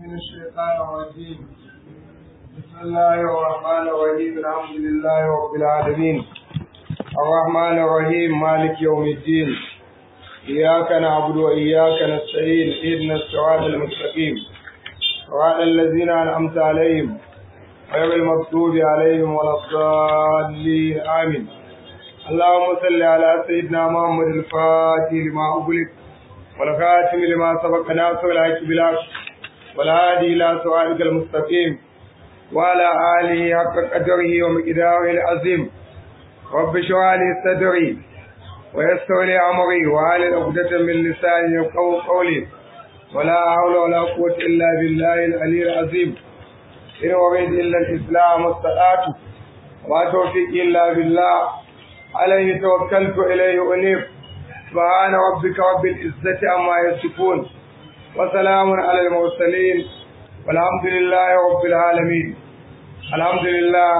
من الشيطان الرجيم بسم الله الرحمن الرحيم الحمد لله رب العالمين الرحمن الرحيم مالك يوم الدين إياك نعبد وإياك نستعين اهدنا الصراط المستقيم صراط الذين أنعمت عليهم غير المغضوب عليهم ولا الضالين آمين اللهم صل على سيدنا محمد الفاتح لما أغلق والخاتم لما سبق ناصر الحق بالحق والهادي إلى صراطك المستقيم وعلى آله حق قدره ومقداره العظيم رب اشرح لي صدري ويسر لي أمري وعلى عقدة من لساني يفقهوا قولي ولا حول ولا قوة إلا بالله العلي العظيم إن أريد إلا الإسلام والصلاة وما توفيق إلا بالله عليه توكلت إليه أنيب سبحان ربك رب العزة عما يصفون وسلام على المرسلين والحمد لله رب العالمين الحمد لله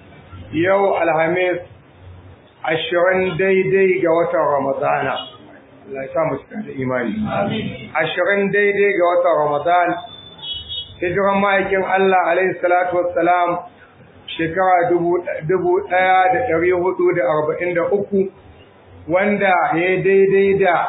يو الخميس ashirin daidai ga watan Ramadana. Allah ya samu cikin da imani. Ashirin daidai ga watan Ramadan. Hijiran ma'aikin Allah alaihi salatu wassalam shekara dubu ɗaya da ɗari hudu da arba'in da uku wanda ya daidai da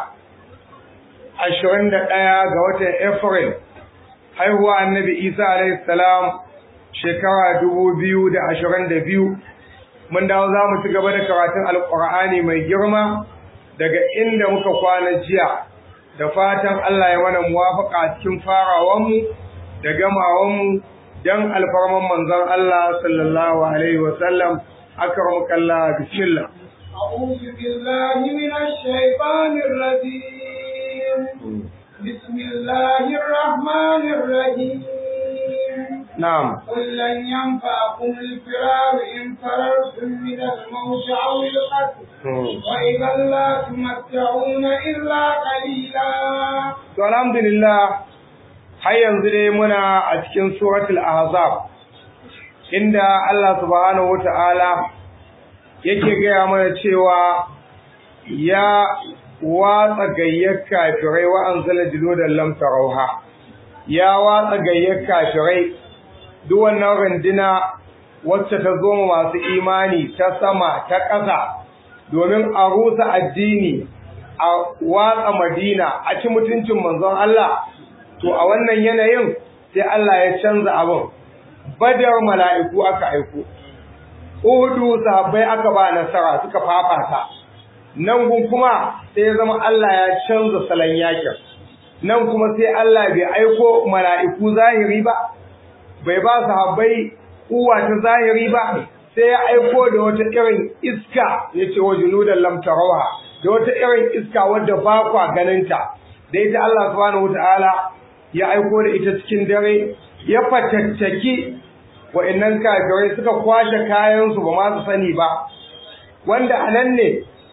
ashirin da ɗaya ga watan April haihuwa annabi Isa alaihi salam shekara dubu biyu da ashirin da biyu mun dawo za mu ci gaba da karatun alƙur'ani mai girma daga inda muka kwana jiya da fatan Allah ya mana muwafaka cikin farawanmu da gamawanmu don alfarman manzon Allah sallallahu alaihi wa sallam akramuka Allah bismillah أعوذ بالله من الشيطان الرجيم بسم الله الرحمن الرحيم na'am قل لن ينفعكم الفرار إن فررتم من الموت أو القتل وإذا لا تمتعون إلا قليلا to alhamdulillah har yanzu dai muna a cikin suratul ahzab inda Allah subhanahu wata'ala yake gaya mana cewa ya watsa gayyar kafirai wa anzala junudan lam tarauha ya watsa gayyar kafirai duk wannan runduna wacce ta zo masu imani ta sama ta ƙasa domin a rusa addini a watsa madina a ci mutuncin manzon Allah to a wannan yanayin sai Allah ya canza abin badar mala'iku aka aiko uhudu sahabbai aka ba nasara suka fafata nan gun kuma sai ya zama Allah ya canza salon yakin nan kuma sai Allah bai aiko mala'iku zahiri ba bai ba sahabbai uwa ta zahiri ba sai ya aiko da wata irin iska yace wa junudan lam tarawha da wata irin iska wadda ba kwa ganinta da ita Allah subhanahu wataala ya aiko da ita cikin dare ya fatattaki wa'annan kafirai suka kwashe kayansu ba ma su sani ba wanda anan ne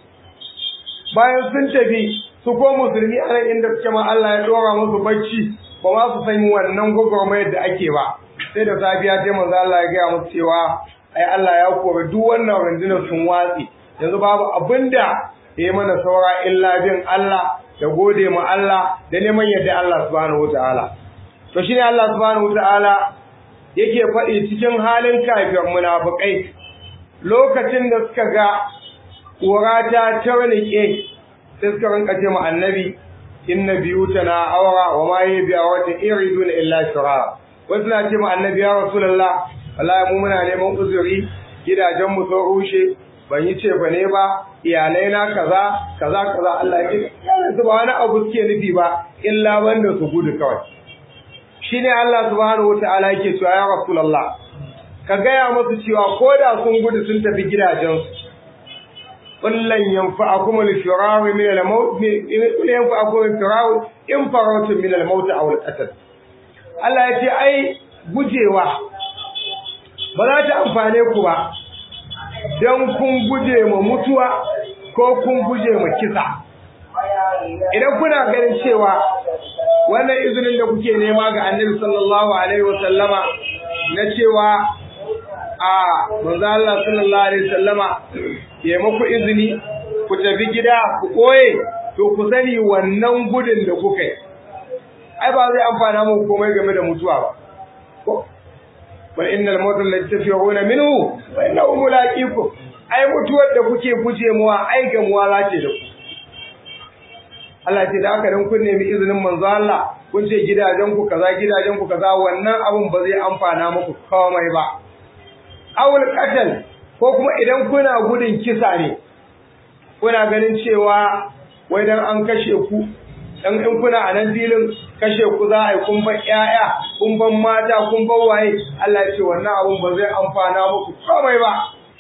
bayan sun tafi su ko musulmi anan inda suke ma Allah ya dora musu bacci ba ma su sani wannan gwagwarmayar da ake ba sai da safiya sai manzo Allah ya gaya musu cewa ai Allah ya kore duk wannan rundunar sun watsi yanzu babu abinda ya mana saura illa bin Allah da gode ma Allah da neman yadda Allah subhanahu wataala to shine Allah subhanahu wataala yake faɗi cikin halin kafir munafikai lokacin da suka ga ƙura ta tarnike sai suka rinka ce ma annabi inna biyutana awra wa ma hiya bi awratin iriduna illa shirara wasu na ce ma annabi ya rasulullah wallahi mu muna neman uzuri gidajen mu sun rushe ban yi ce ba ne ba iyalai na kaza kaza kaza Allah ya ce yana ba wani abu suke nufi ba illa banda su gudu kawai shine Allah subhanahu wataala yake cewa ya rasulullah ka gaya musu cewa ko da sun gudu sun tafi gidajensu kullan yanfa'akum al-firar min al-maut kullan yanfa'akum al-firar in farautum min al-maut aw al-qatl Allah ya ce ai gujewa ba za ta amfane ku ba don kun guje ma mutuwa ko kun guje ma kisa idan kuna ganin cewa wannan izinin da kuke nema ga annabi sallallahu alaihi wasallama na cewa a manzo Allah sallallahu alaihi wasallama ya muku izini ku tafi gida ku koye to ku sani wannan gudun da kuka yi ai ba zai amfana muku komai game da mutuwa ba ko wal innal mawt alladhi tafiruna minhu wa innahu mulaqikum ai mutuwar da kuke guje muwa ai gamuwa za ce da ku Allah ce da aka dan kun nemi izinin manzo Allah kun ce gidajen ku kaza gidajen ku kaza wannan abun ba zai amfana muku komai ba awul qatl ko kuma idan kuna gudun kisa ne kuna ganin cewa wai dan an kashe ku dan in kuna a nan filin kashe ku za a yi kun ban ƴaƴa kun ban mata kun ban waye Allah ya ce wannan abun ba zai amfana muku komai ba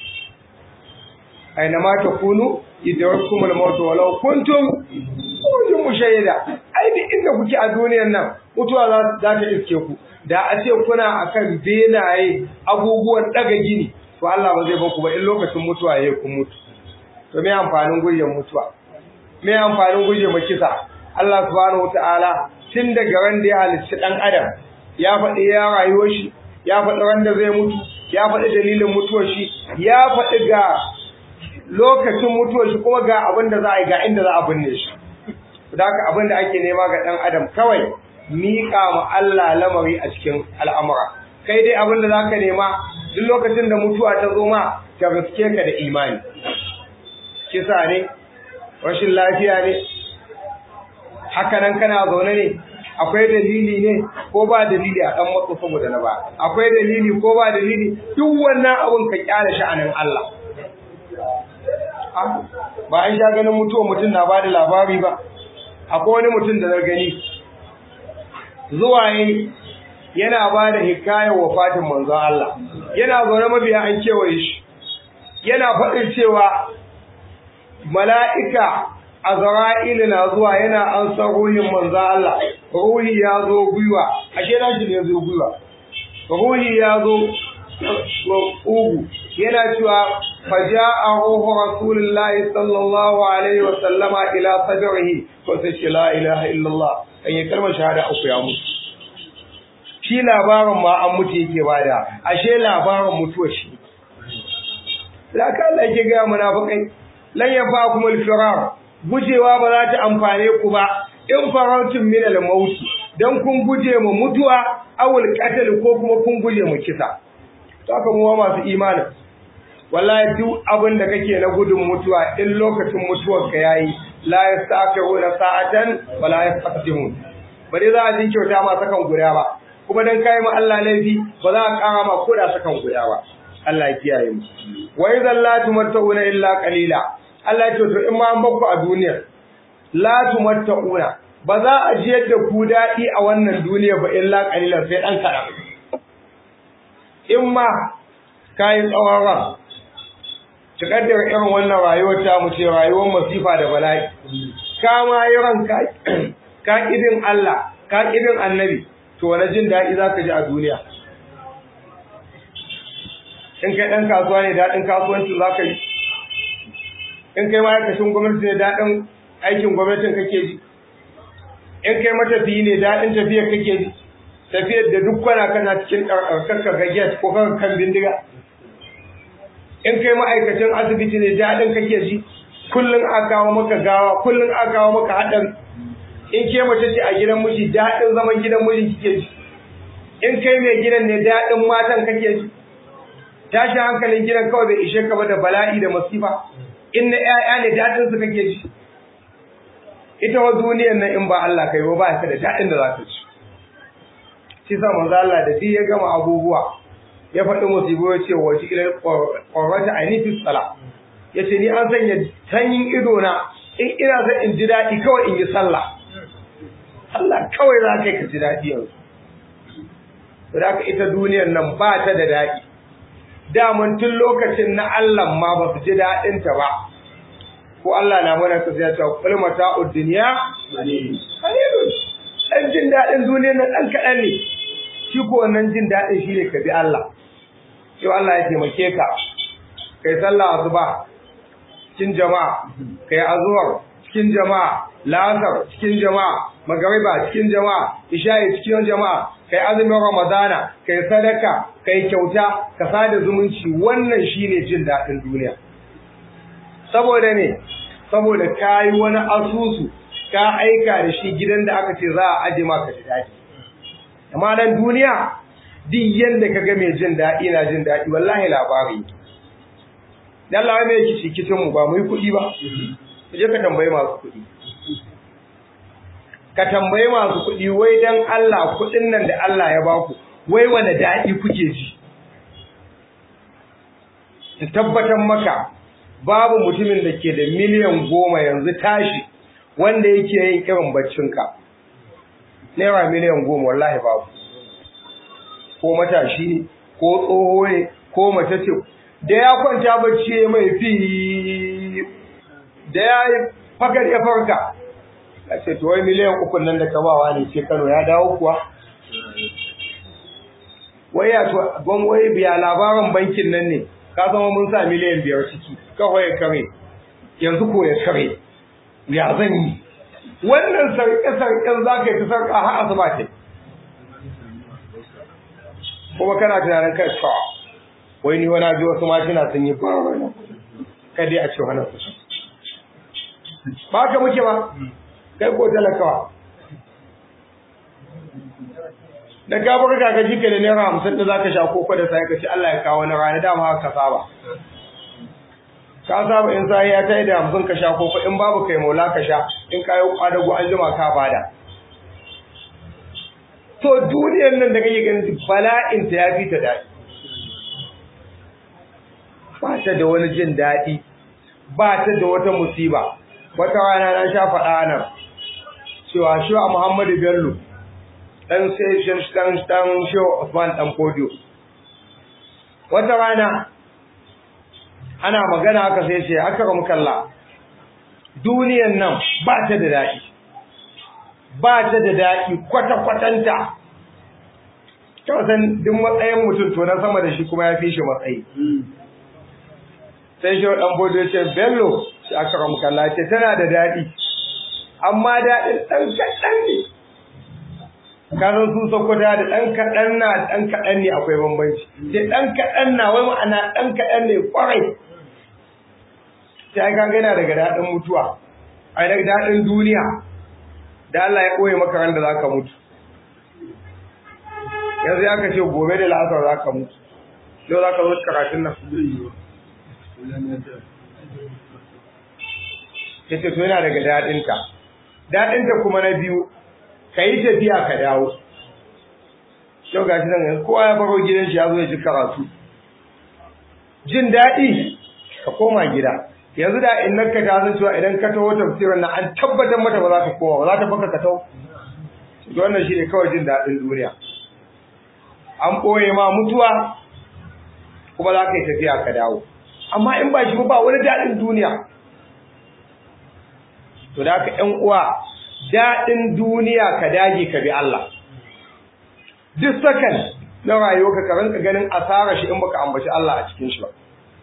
aina ma takunu idawkum al-maut walau kuntum kujin mushahida ai duk inda kuke a duniyar nan mutuwa za ta iske ku da a ce kuna akan benaye abubuwan daga gini to Allah ba zai baku ba in lokacin mutuwa yayi kun mutu to me amfanin guryen mutuwa me amfanin guje ma kisa Allah subhanahu wataala tun daga wanda ya halicci dan adam ya faɗi ya rayuwar shi ya faɗi wanda zai mutu ya faɗi dalilin mutuwar shi ya faɗi ga lokacin mutuwar shi kuma ga abin da za a yi ga inda za a binne shi da haka abin da ake nema ga ɗan adam kawai miƙa ma Allah lamari a cikin al'amura kai dai abin da za ka nema duk lokacin da mutuwa ta zo ma ta gaske ka da imani kisa ne rashin lafiya ne haka nan kana zaune ne akwai dalili ne ko ba dalili a ɗan matsa saboda na ba akwai dalili ko ba dalili duk wannan abin ka kyale sha'anin Allah ba an sha ganin mutuwa mutum na ba da labari ba akwai wani mutum da na gani zuwa yi yana ba da hikayar wafatin manzon Allah yana zaune mabiya an kewaye shi yana faɗin cewa mala'ika Azra'ilu na zuwa yana an san ruhin manzon Allah ruhi ya zo gwiwa ashe na shi ne zo gwiwa ruhi ya zo ugu yana cewa faja'a ruhu rasulillahi sallallahu alaihi wa sallama ila sadrihi ko sai ce la ilaha illallah kan yi kalmar shahada uku ya mutu shi labarin ma an mutu yake bada ashe labarin mutuwa shi laka Allah yake ga munafikai lan yafakum al-firar gujewa ba za ta amfane ku ba in farautin min al-maut dan kun guje mu mutuwa awul qatl ko kuma kun guje mu kisa to haka mu masu imani wallahi duk abin da kake na gudun mutuwa in lokacin mutuwar ka yayi la yastaqiruna sa'atan wa la yastaqdimun ba dai za a jin kyauta ma sakan guda ba kuma dan kai mu Allah laifi ba za a kara ma koda sakan guda ba Allah ya kiyaye mu wa idan la tumattuna illa qalila Allah ya ce to in ma an bakku a duniya la tumattuna ba za a ji yadda ku daɗi a wannan duniya ba illa qalilan sai dan kaɗan in ma kayi tsawon ran cikar da irin wannan rayuwar ta mu ce rayuwar masifa da bala'i ka ma yi ran ka kidin Allah ka kidin annabi to wani jin daɗi za ka ji a duniya in kai ɗan kasuwa ne daɗin kasuwanci za ka yi in kai ma'aikacin gwamnati ne daɗin aikin gwamnatin kake ji in kai matafiyi ne daɗin tafiyar kake ji tafiyar da duk kwana kana cikin ɗarɗarkar ga get ko kan kan bindiga in kai ma'aikacin asibiti ne daɗin kake ji kullum a kawo maka gawa kullum a kawo maka haɗari in ke mace ce a gidan miji daɗin zaman gidan miji kike ji in kai mai gidan ne daɗin matan kake ji tashin hankalin gidan kawai bai ishe ka ba da bala'i da masifa in na ƴaƴa ne daɗin su kake ji ita wa duniyar nan in ba Allah kai ba ba ka da daɗin da za ka ci shi sa manzo Allah da shi ya gama abubuwa ya faɗi musibu ya ce wa shi ila qawrata aini fi sala yace ni an sanya sanyin ido na in ina son in ji daɗi kawai in yi sallah Allah kawai za ka yi ka ji daɗi yanzu da ita duniyar nan ba ta da daɗi daman tun lokacin na Allah ma ba su ji daɗinta ba ko Allah na mana ka zai cewa kul mata'ud dunya qalilun dan jin daɗin duniyar nan dan kaɗan ne shi ko wannan jin daɗin shi ne ka bi Allah sai Allah ya taimake ka kai sallah asuba cikin jama'a kai azhar cikin jama'a la'asar cikin jama'a magariba cikin jama'a isha'i cikin jama'a kai azumin ramadana kai sadaka kai kyauta ka sada zumunci wannan shine jin daɗin duniya saboda ne saboda kayi wani asusu ka aika da shi gidan da aka ce za a aje maka ji daɗi amma nan duniya duk yanda ka ga mai jin daɗi na jin daɗi wallahi labari dan Allah mai yake cikin mu ba mu yi kuɗi ba je ka tambayi masu kuɗi ka tambayi masu kuɗi wai dan Allah kuɗin nan da Allah ya baku wai wane daɗi kuke ji ta tabbatar maka babu mutumin da ke da miliyan goma yanzu tashi wanda yake yin irin baccinka naira miliyan goma wallahi babu ko matashi ne ko tsoho ne ko mace ce da ya kwanta bacci mai fi da ya yi fakar ya farka a ce to wai miliyan uku nan da kamawa ne ce kano ya dawo kuwa wai ya to ban wai biya labarin bankin nan ne ka zama mun sa miliyan biyar ciki kawai ya kare yanzu ko ya kare ya zan yi wannan sarƙe-sarƙen za ka yi ta sarƙa har asuba ce kuma kana tunanin kai ta wai ni wani ji wasu mashina sun yi ba wani kada a ce wani su ba ka muke ba kai ko talakawa da ka bar ka ji ka da naira hamsin da za ka sha koko da sai ka ce Allah ya kawo wani rana dama haka ka saba ka saba in sai ya tayi da hamsin ka sha koko in babu kai maula ka sha in ka yi kwadago an jima ka bada to duniyar nan da kake ganin bala'in ta ya fi ta daɗi ba ta da wani jin daɗi ba ta da wata musiba wata rana na sha faɗa nan cewa shi a Muhammadu Bello dan sai dan dan shi Usman dan Podio wata rana ana magana haka sai ce aka ga mukalla duniyan nan ba ta da daɗi ba ta da daɗi kwata-kwatanta kyau san duk matsayin mutum to na sama da shi kuma ya fi shi matsayi sai shi ɗan bodo ce bello shi aka ramu kalla ce tana da daɗi amma daɗin ɗan kaɗan ne kasan su sokota da ɗan kaɗan na ɗan kaɗan ne akwai bambanci ce ɗan kaɗan na wai ma'ana ɗan kaɗan ne ƙwarai sai ka gana daga daɗin mutuwa a daga daɗin duniya da Allah ya ɓoye maka ran da za ka mutu yanzu ya ka ce gobe da la'asar za ka mutu yau za ka zo karatun nan ya ce to yana daga daɗinta daɗinta kuma na biyu ka yi tafiya ka dawo yau ga shi nan kowa ya baro gidan shi ya zo ya ji karatu jin daɗi ka koma gida yanzu da in nan ka ta san cewa idan ka taho tafsirin nan an tabbatar mata ba za ta koma ba za ta baka ka taho to wannan shine kawai jin daɗin duniya an ɓoye ma mutuwa kuma za ka yi tafiya ka dawo amma in ba shi ba wani daɗin duniya to da ka ƴan uwa daɗin duniya ka dage ka bi Allah duk sakan na rayuwa ka rinka ganin asara shi in baka ambaci Allah a cikin shi ba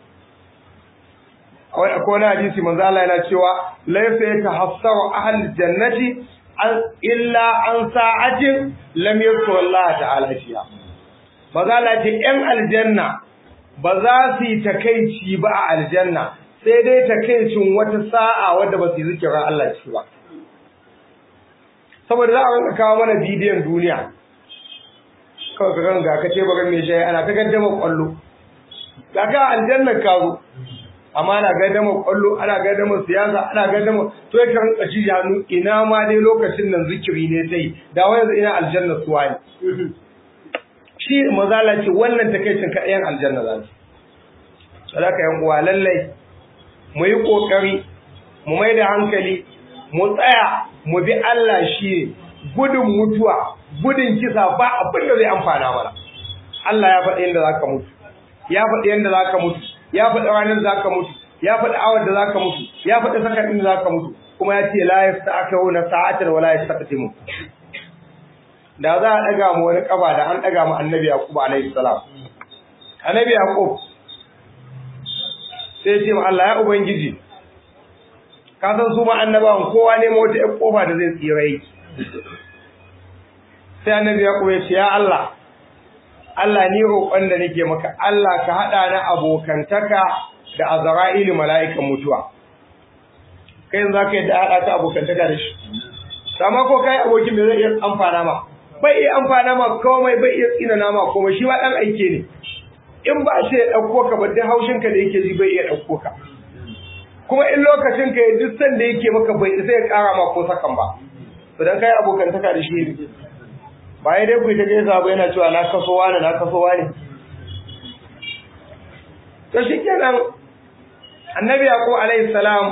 akwai wani hadisi manzo Allah yana cewa laysa yatahassaru ahlul jannati illa an sa'atin lam yadhkur Allah ta'ala fiha manzo Allah ce ƴan aljanna ba za su yi takeici ba a aljanna sai dai takeicin wata sa'a wadda ba su yi zikirin Allah ciki ba saboda za a rinka kawo mana bidiyon duniya kawai ka ganga ka ce bagan mai shayi ana ta gaddama kwallo ga ka aljannar ka zo amma ana gaddama kwallo ana gaddama siyasa ana gaddama to ya kan kaci hannu ina ma dai lokacin nan zikiri ne sai da wani ina aljanna suwa ne shi mazala ce wannan takeicin ka ɗayan aljanna za su sadaka yan uwa lallai mu yi kokari mu mai da hankali mu tsaya mu bi Allah shi gudun mutuwa gudun kisa ba abin da zai amfana mana Allah ya faɗi yadda zaka mutu ya faɗi yadda zaka mutu ya faɗi ranar da zaka mutu ya faɗi awar da zaka mutu ya faɗi sakatin da zaka mutu kuma ya ce la yasta'khiruna sa'atan wa la yastaqdimu da za a daga mu wani kaba da an daga mu annabi yaqub alaihi salam annabi yaqub sai ce ma Allah ya ubangiji ka san su ma annabawan kowa ne wata ƴan kofa da zai tsira yake sai annabi ya kuma ce ya Allah Allah ni roƙon da nake maka Allah ka haɗa ni abokantaka da Azra'ilu mala'ikan mutuwa kai yanzu zaka yadda haɗa ka abokantaka da shi amma ko kai abokin da zai iya amfana ma bai iya amfana ma komai bai iya tsinana ma komai shi ma dan aike ne in ba shi ya ɗauko ka ba duk haushin ka da yake ji bai iya ɗauko ka kuma in lokacin ka ya duk san da yake maka bai sai ya ƙara ma ko sakan ba to dan kai abokantaka da shi ne ba ya dai ku ta gaisa ba yana cewa na kaso wani na kaso wani to shikenan annabi yaqub alaihi salam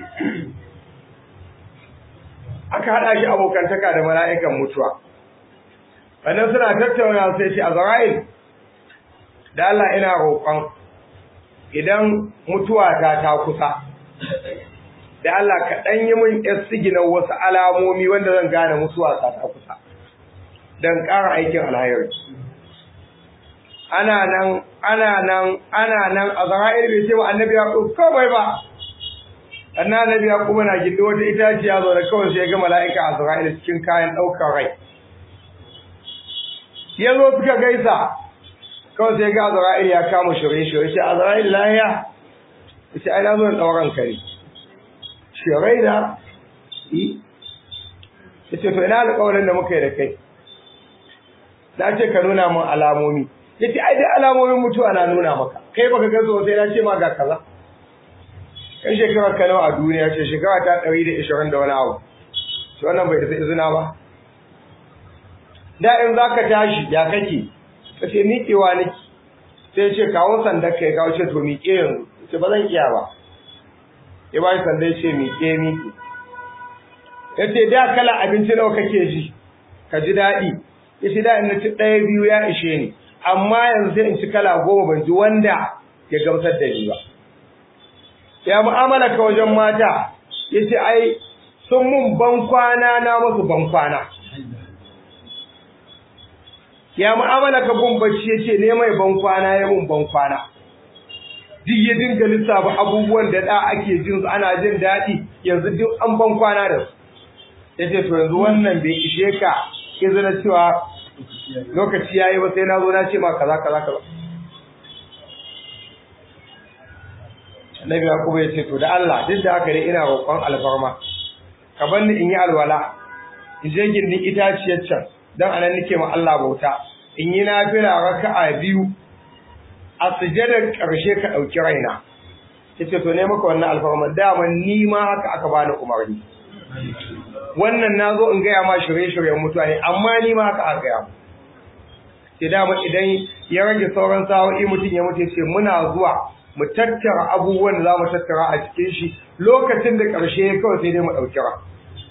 aka hada shi abokantaka da mala'ikan mutuwa wannan suna tattauna sai shi azrail da Allah ina roƙon idan mutuwa ta ta kusa da Allah ka dan yi min yasiginan wasu alamomi wanda zan gane mutuwa ta ta kusa dan ƙara aikin alhairi ana nan ana nan ana nan azrail bai ce wa annabi ya komai ba annabi ya kuma na gindi wata itaciya zo da kawai sai ga mala'ika azrail cikin kayan ɗaukar rai ya zo suka gaisa kawai sai ga azrail ya kama shirye-shirye shi azrail lahiya shi ai na zo da ɗauran kare shirai da yi ya ce to ina alƙawarin da muka yi da kai na ce ka nuna min alamomi ya ce ai dai alamomin mutuwa na nuna maka kai baka ga zo sai na ce ma ga kaza kan shekarar ka nawa a duniya ce shekara ta ɗari da ishirin da wani abu to wannan bai da izina ba da in za ka tashi ya kake ka ce miƙewa nake sai ce kawo sandar ka ya kawo ce to miƙe yanzu ce ba zan iya ba ya ba shi sanda ya ce miƙe miƙe ya ce da kala abinci nawa kake ji ka ji daɗi ya ce da in na ci ɗaya biyu ya ishe ni amma yanzu sai in ci kala goma ban ji wanda ya gamsar da ni ba ya mu'amala ka wajen mata ya ce ai sun mun ban kwana na musu ban kwana ya mu'amala ka gun bacci ya ce ne mai ban kwana ya mun ban kwana duk ya dinga lissafa abubuwan da da ake jin su ana jin daɗi yanzu duk an ban kwana da su ya ce to yanzu wannan bai ishe ka izina cewa lokaci ya yi ba sai na zo na ce ma kaza kaza kaza Annabi Yakubu ya ce to da Allah duk da haka dai ina roƙon alfarma ka bar ni in yi alwala in je gindin itaciyar can dan anan nake ma Allah bauta in yi nafila raka'a biyu a sujadar ƙarshe ka ɗauki raina yace to ne maka wannan alfarma dama ni ma haka aka bani umarni wannan nazo in gaya ma shirye-shiryen mutuwa ne amma ni ma haka aka gaya mu sai dama idan ya rage sauran sa'o'i mutum ya mutu ce muna zuwa mu tattara abubuwan da za mu tattara a cikin shi lokacin da ƙarshe kawai sai dai mu ɗauki ra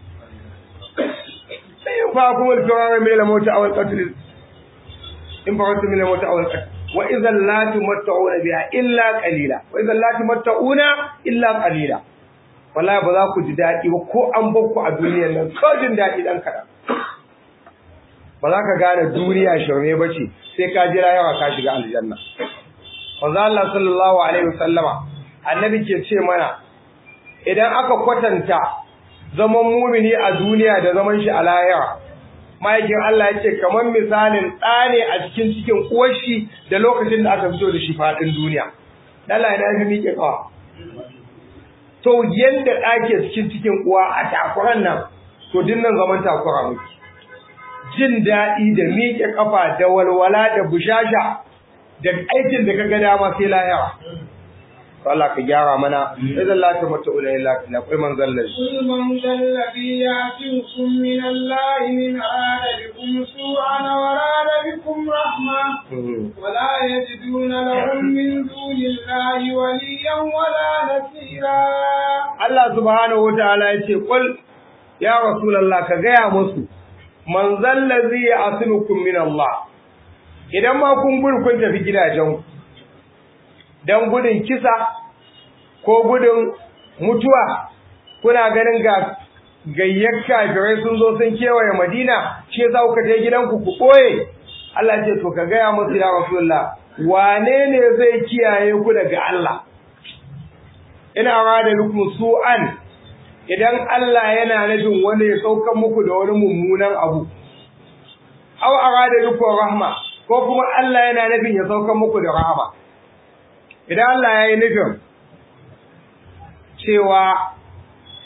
sai in fa kuma alfirar mai lamota a wani ƙatulin in fa wasu mai lamota a wani ƙatulin wa idan la tumatta'una biha illa qalila wa idan la tumatta'una illa qalila wallahi ba za ku ji daɗi ba ko an bar ku a duniyar nan ko jin daɗi dan kaɗan ba za ka gane duniya shirme ba ce sai ka jira yawa ka shiga aljanna manzo Allah sallallahu alaihi wasallama annabi ke ce mana idan aka kwatanta zaman mumini a duniya da zaman shi a lahira ma'aikin Allah ya ce kamar misalin ɗa ne a cikin cikin uwarshi da lokacin da aka fito da shi faɗin duniya Allah ya fi miƙe kawa to yadda ɗa ke cikin cikin uwa a takuran nan to dinnan zaman takura muke jin daɗi da miƙe ƙafa da walwala da bushasha da aikin da kaga dama sai lahira Allah ka gyara mana idan la ta mata ula illa na kai man zallar kul man zallabi yatikum min Allah min arada bikum su'an wa arada bikum rahma wa la yajiduna lahum min dunillahi waliyan wala nasira Allah subhanahu wa ta'ala ya ce qul ya rasulullah ka gaya musu man zallazi ya'simukum min Allah idan ma kun gudu kun tafi gidajen dan gudun kisa ko gudun mutuwa kuna ganin ga gayyar kafirai sun zo sun kewaye Madina shi yasa kuka je gidanku ku koye Allah ce to ka gaya musu ya Rasulullah wane ne zai kiyaye ku daga Allah ina rada lukum su'an idan Allah yana nufin wanda ya saukar muku da wani mummunan abu aw arada lukum rahma ko kuma Allah yana nufin ya saukar muku da rahama idan Allah ya yi nufin cewa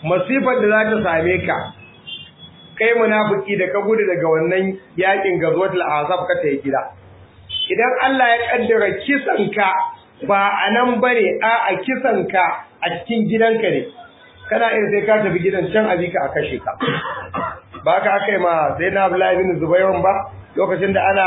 masifar da za ta same ka kai munafiki da ka gudu daga wannan yakin gazwatul azab ka tayi gida idan Allah ya kaddara kisan ka ba a nan bane a a kisan ka a cikin gidanka ne kana iya sai ka tafi gidan can a bika a kashe ka ba ka kai ma sai na Abdullahi bin Zubair ba lokacin da ana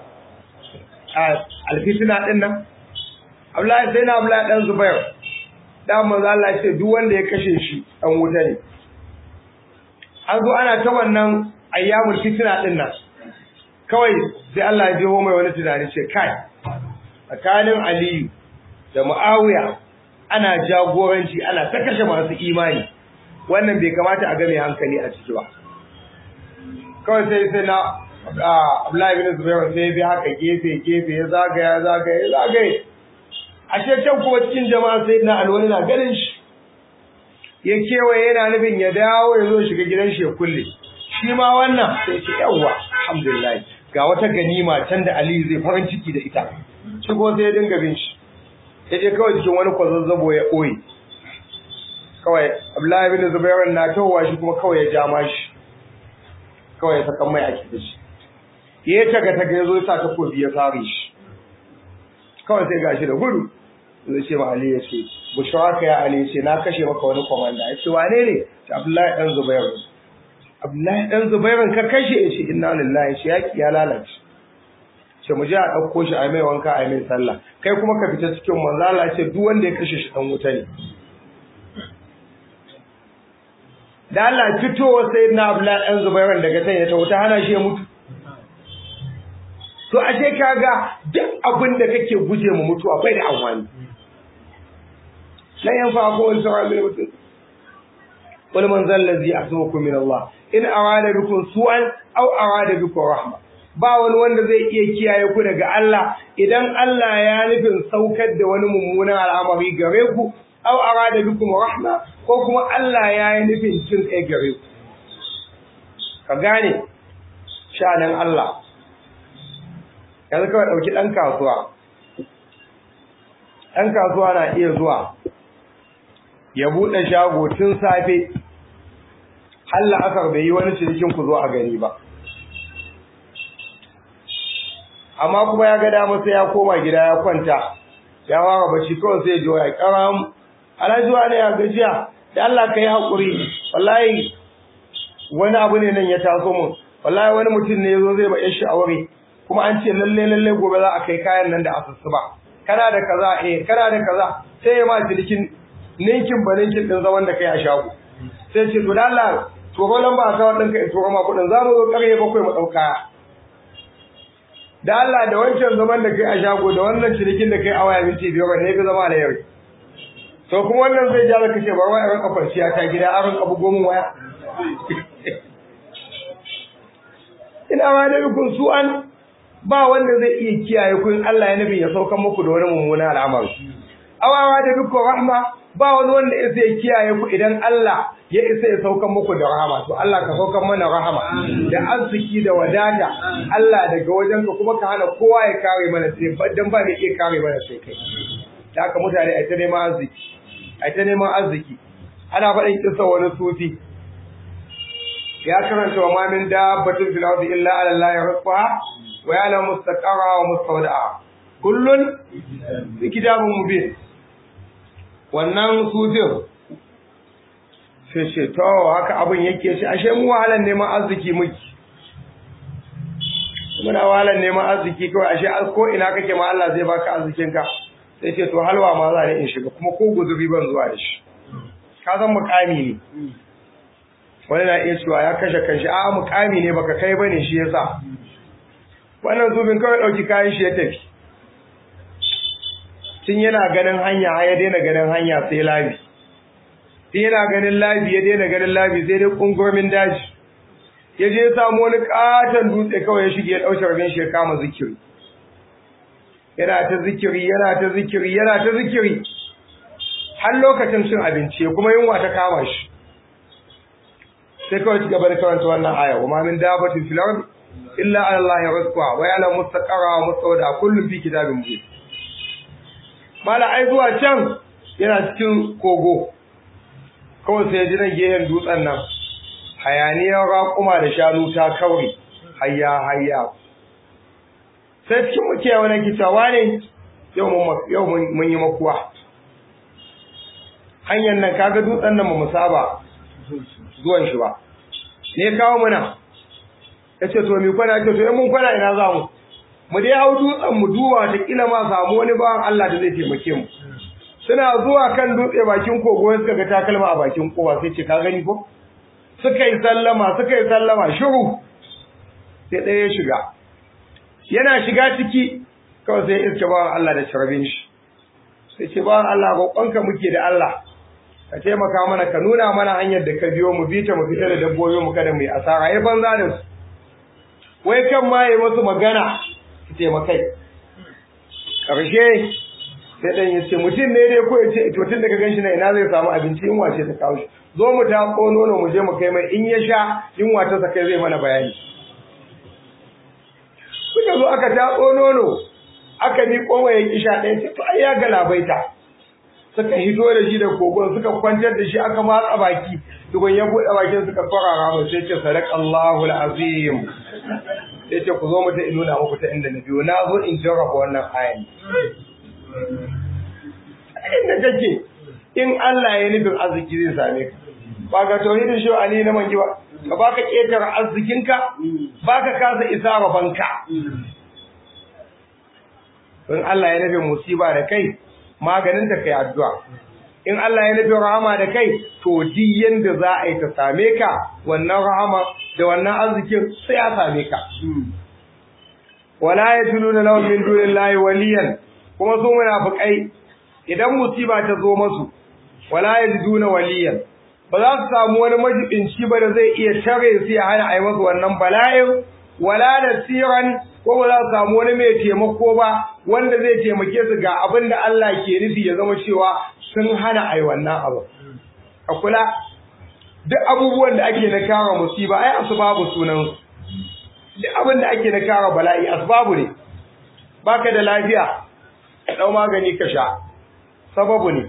alfitina din nan Abdullahi sai na Abdullahi dan Zubair da manzo Allah ya ce duk wanda ya kashe shi dan wuta ne an zo ana ta wannan ayyamul fitina din nan kawai sai Allah ya jiho mai wani tunani ce kai tsakanin Aliyu da Muawiya ana jagoranci ana ta kashe masu imani wannan bai kamata a ga mai hankali a ciki ba kawai sai sai na Abdullahi bin Zubair sai bi haka gefe gefe ya zagaya zagaya zagaya ashe can kuma cikin jama'a sai na alwani na ganin shi ya kewaye yana nufin ya dawo ya zo shiga gidan shi ya kulle shi ma wannan sai ce yawwa alhamdulillah ga wata ganima can da Aliyu zai farin ciki da ita shigo sai ya dinga bin shi ya je kawai cikin wani kwazazzabo ya ɓoye kawai Abdullahi bin Zubair na tawowa shi kuma kawai ya jama shi kawai ya saka mai a kiɗa shi ya taga taga ya zo ya sa takobi ya sare shi kawai sai gashi da gudu zai ce ma Ali ya ce bushraka ya Ali ya ce na kashe maka wani komanda ya ce wane ne ce Abdullahi dan Zubair Abdullahi dan Zubair ka kashe ya ce inna lillahi shi yaki ya lalace ce mu je a ɗauko shi a mai wanka a mai sallah kai kuma ka fita cikin manzo Allah ce duk wanda ya kashe shi dan wuta ne da Allah fitowa sai na Abdullahi dan Zubair daga can ya ta wuta hana shi ya mutu to ashe kaga duk abin da kake guje mu mutuwa bai da amfani lan yanfa ko wani sauran min mutum wani manzan lazi asmukum min Allah in arada bikum su'an aw arada bikum rahma ba wani wanda zai iya kiyaye ku daga Allah idan Allah ya nufin saukar da wani mummunan al'amari gare ku aw arada bikum rahma ko kuma Allah ya yi nufin jin kai gare ku ka gane shanan Allah yanzu kawai ɗauki ɗan kasuwa ɗan kasuwa na iya zuwa ya buɗe shago tun safe har la'asar bai yi wani cinikin ku zo a gani ba amma kuma ya ga dama sai ya koma gida ya kwanta ya fara bacci kawai sai ya ya karam alhaji ne ya gajiya da Allah ka yi haƙuri wallahi wani abu ne nan ya taso mun wallahi wani mutum ne ya zo zai ba shi aure kuma an ce lalle lalle gobe za a kai kayan nan da asusu ba kana da kaza eh kana da kaza sai ya ma cinikin ninkin ba ninkin din zaman da kai a shago sai ce to da Allah to ko lamba ka wannan kai to ma kudin za mu zo karye bakwai mu dauka da Allah da wancan zaman da kai a shago da wannan cinikin da kai a waya minti biyar ne ga zama da yau to kuma wannan zai ja ka ce bar waya ran kwanciya ta gida a ran abu gomin waya ina ma da bikun su'an ba wanda zai iya kiyaye ku in Allah ya nufi ya saukan muku da wani mummuna al'amari awawa da bikun rahma ba wani wanda ya sai kiyaye ku idan Allah ya isa ya saukan muku da rahama to Allah ka saukan mana rahama da arziki da wadata Allah daga wajen ka kuma ka hana kowa ya kare mana sai dan ba mai iya kare mana sai kai da haka mutane ai ta neman arziki ai ta neman arziki ana faɗin kisa wani sufi ya karanta wa mamin dabbatin fil ardi illa ala Allah rizqaha wa ya'lamu mustaqarra wa mustawda'a kullun fi kitabin mubin wannan sufin sai ce to haka abin yake shi ashe mu wahalan neman arziki muke muna wahalan neman arziki kawai ashe ko ina kake ma Allah zai baka arzikin ka sai ce to halwa ma za ni in shiga kuma ko guzuri ban zuwa da shi ka san mukami ne wani na iya cewa ya kashe kanshi a mukami ne baka kai bane shi yasa wannan zubin kawai dauki kayan shi ya tafi tun yana ganin hanya ya daina ganin hanya sai labi tun yana ganin labi ya daina ganin labi sai dai kungurmin daji ya je samu wani katon dutse kawai ya shige ya ɗauke rabin shi ya kama zikiri yana ta zikiri yana ta zikiri yana ta zikiri har lokacin cin abinci kuma yunwa ta kama shi sai kawai ci gaba da karanta wannan aya wa ma min dabatin fil ardi illa ala allahi rizqa wa ya'lamu mustaqarra wa mustawda kullun fi kitabin mubin mala ai zuwa can yana cikin kogo kawai sai ji nan gehen dutsen nan hayaniyar raƙuma da shanu ta kauri hayya hayya sai cikin muke wani kitawa ne yau mun yi makuwa hanyar nan kaga dutsen nan ba mu saba zuwan shi ba ne kawo muna ya ce to mi kwana ce to in mun kwana ina za mu mu dai hau dutsen mu duba ta kila ma samu wani bawan Allah da zai taimake mu suna zuwa kan dutse bakin kogo suka ga takalma a bakin kowa sai ce ka gani ko suka yi sallama suka yi sallama shiru sai ɗaya ya shiga yana shiga ciki kawai sai iska bawan Allah da sharbin shi sai ce bawan Allah roƙonka muke da Allah ka taimaka mana ka nuna mana hanyar da ka biyo mu bi ta mu fita da dabbobi mu kada mu yi asara ya banza da su wai kan ma yi musu magana su taimakai ƙarshe sai ɗan ya ce mutum ne dai ko ya ce to tun da ka ganshi na ina zai samu abinci in wace ta kawo shi zo mu ta ko nono mu je mu kai mai in ya sha in wata sa kai zai mana bayani suka zo aka tatso nono aka mi kowa ya kisha ɗaya ce to ai ya galabaita suka hito da shi da kogon suka kwantar da shi aka matsa baki tukun ya buɗe bakin suka farara mu sai ce sadaqallahu alazim sai ce ku zo mu ta nuna muku ta inda na biyo na zo in jarraba wannan ayan inda kake in Allah ya nufin arziki zai same ka ba ga tauhidin shi ali na mangi ba ka baka ketare arzikinka baka kasa isa rabanka in Allah ya nufin musiba da kai maganin ta kai addu'a in Allah ya nufin rahama da kai to di yanda za a yi ta same ka wannan rahama da wannan arzikin sai ya same ka wala yatuluna lahum min dunillahi waliyan kuma su munafikai idan musiba ta zo masu wala yajiduna waliyan ba za su samu wani majibinci ba da zai iya tare su ya hana a yi masu wannan bala'in wala nasiran ko ba za su samu wani mai taimako ba wanda zai taimake su ga abin da Allah ke nufi ya zama cewa sun hana a yi wannan abu a kula duk abubuwan da ake na kara musiba ai asbabu sunan duk abin da ake na kara bala'i asbabu ne baka da lafiya ka dau magani ka sha sababu ne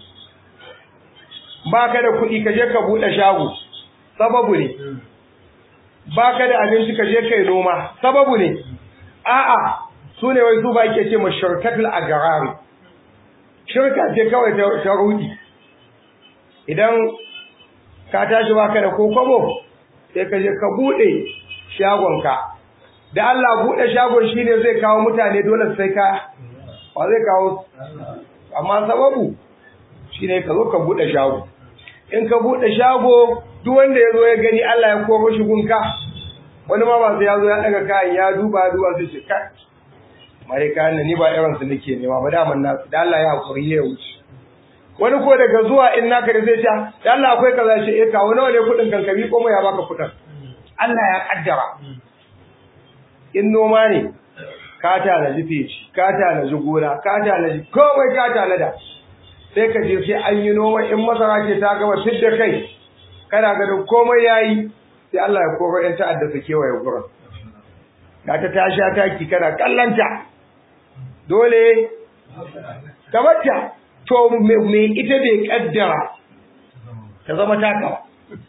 baka da kuɗi ka je ka buɗe shago sababu ne baka da abinci ka je kai noma sababu ne a'a su ne wai su ba ke ce mashirkatul agrari shirka ce kawai ta rudi idan ka tashi baka da kokobo sai ka je ka buɗe shagonka da Allah buɗe shagon shine zai kawo mutane dole sai ka ba zai kawo amma sababu shine ka zo ka buɗe shago in ka buɗe shago duk wanda ya zo ya gani Allah ya koro shi gunka wani ma ba sai ya zo ya daga kayan ya duba duba sai ce kai mare kayan nan ni ba irin su nake nema ba daman na da Allah ya hakuri ya wuce wani ko daga zuwa in naka da zai sha da Allah akwai kaza shi eh kawo nawa ne kudin kankami ko mai ya baka kudin Allah ya kaddara in noma ne ka tanaji feci ka tanaji gona ka tanaji komai ka tanada sai ka je sai an yi noma in masara ce ta gama fidda kai kana ganin komai yayi sai Allah ya koro ƴan ta'adda su kewaye gurin ga ta tashi taki kana kallanta dole kamata to me ita bai kaddara ta zama taka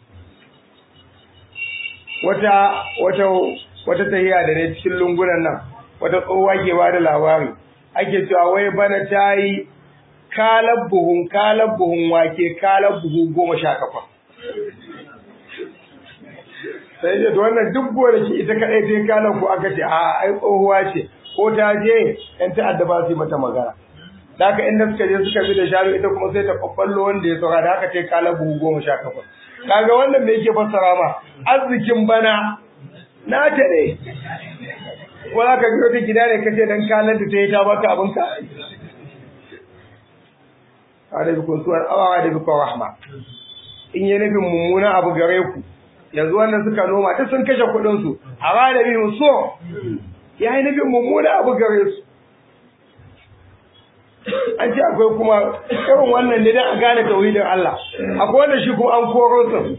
wata wata wata tahiya da ne cikin lungunan nan wata tsohuwa ke ba da labari ake cewa wai bana ta yi kalar buhun kalar buhun wake kalar buhu goma sha kafa sai ce to wannan duk gonaki ita kadai ta yi kalar ku aka ce a ai tsohuwa ce ko ta je yan ta'adda ba su yi mata magana da haka inda suka je suka bi da shanu ita kuma sai ta kwakwallo wanda ya saura da haka ta yi kalar buhu goma sha kafa kaga wannan me yake fassara ma arzikin bana na ta ne ko za ka biyo ta gida ne kace dan kalar da ta yi ta baka abinka da bikun suwar awawa da bikun rahma in yi nufin mummuna abu gare ku yanzu wannan suka noma ta sun kashe kuɗinsu a ba da bihun so ya yi nufin mummuna abu gare su an ce akwai kuma irin wannan ne don a gane tauhidin Allah akwai wanda shi kuma an koro su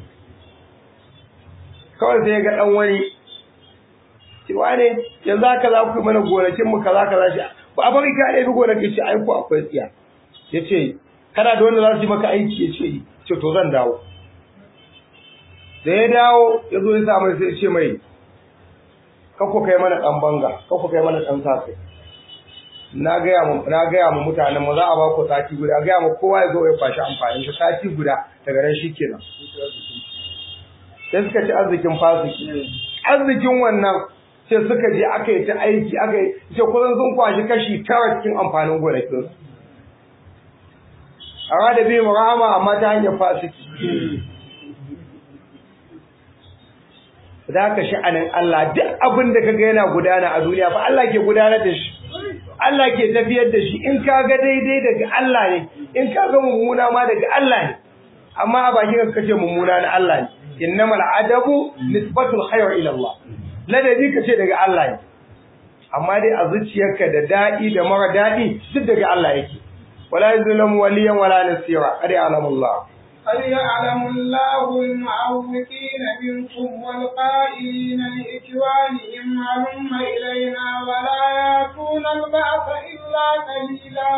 kawai sai ga ɗan wani cewa ne yanzu haka za ku yi mana gonakinmu kaza kaza shi ba a bari ka ɗaya bi gonakin shi aiko akwai tsiya ya ce kana da wanda za su yi maka aiki ya ce ce to zan dawo da ya dawo ya zo ya sa mai sai ce mai kakko kai mana ɗan banga kakko kai mana ɗan sakai na gaya mu na gaya mu mutanen mu za a ba ku sati guda gaya mu kowa ya zo ya kwashi amfanin shi sati guda daga nan shikenan sai suka ci arzikin fasiki arzikin wannan sai suka je aka yi ta aiki aka yi ce kusan sun kwashi kashi tara cikin amfanin gonakin a da biyu rahama amma ta hanyar fasiki da haka sha'anin Allah duk abin da kaga yana gudana a duniya fa Allah ke gudanar da shi Allah ke tafiyar da shi in ka ga daidai daga Allah ne in ka ga mummuna ma daga Allah ne amma a bakin ka kace mummuna na Allah ne innamal adabu nisbatul khair ila Allah ladabi kace daga Allah ne amma dai a zuciyarka da dadi da mara dadi duk daga Allah yake wala yuzlamu waliyan wala nasira qad ya'lamullah قد يعلم الله المعوقين منكم والقائلين لإخوانهم هلم إلينا ولا يأتون البعث إلا قليلا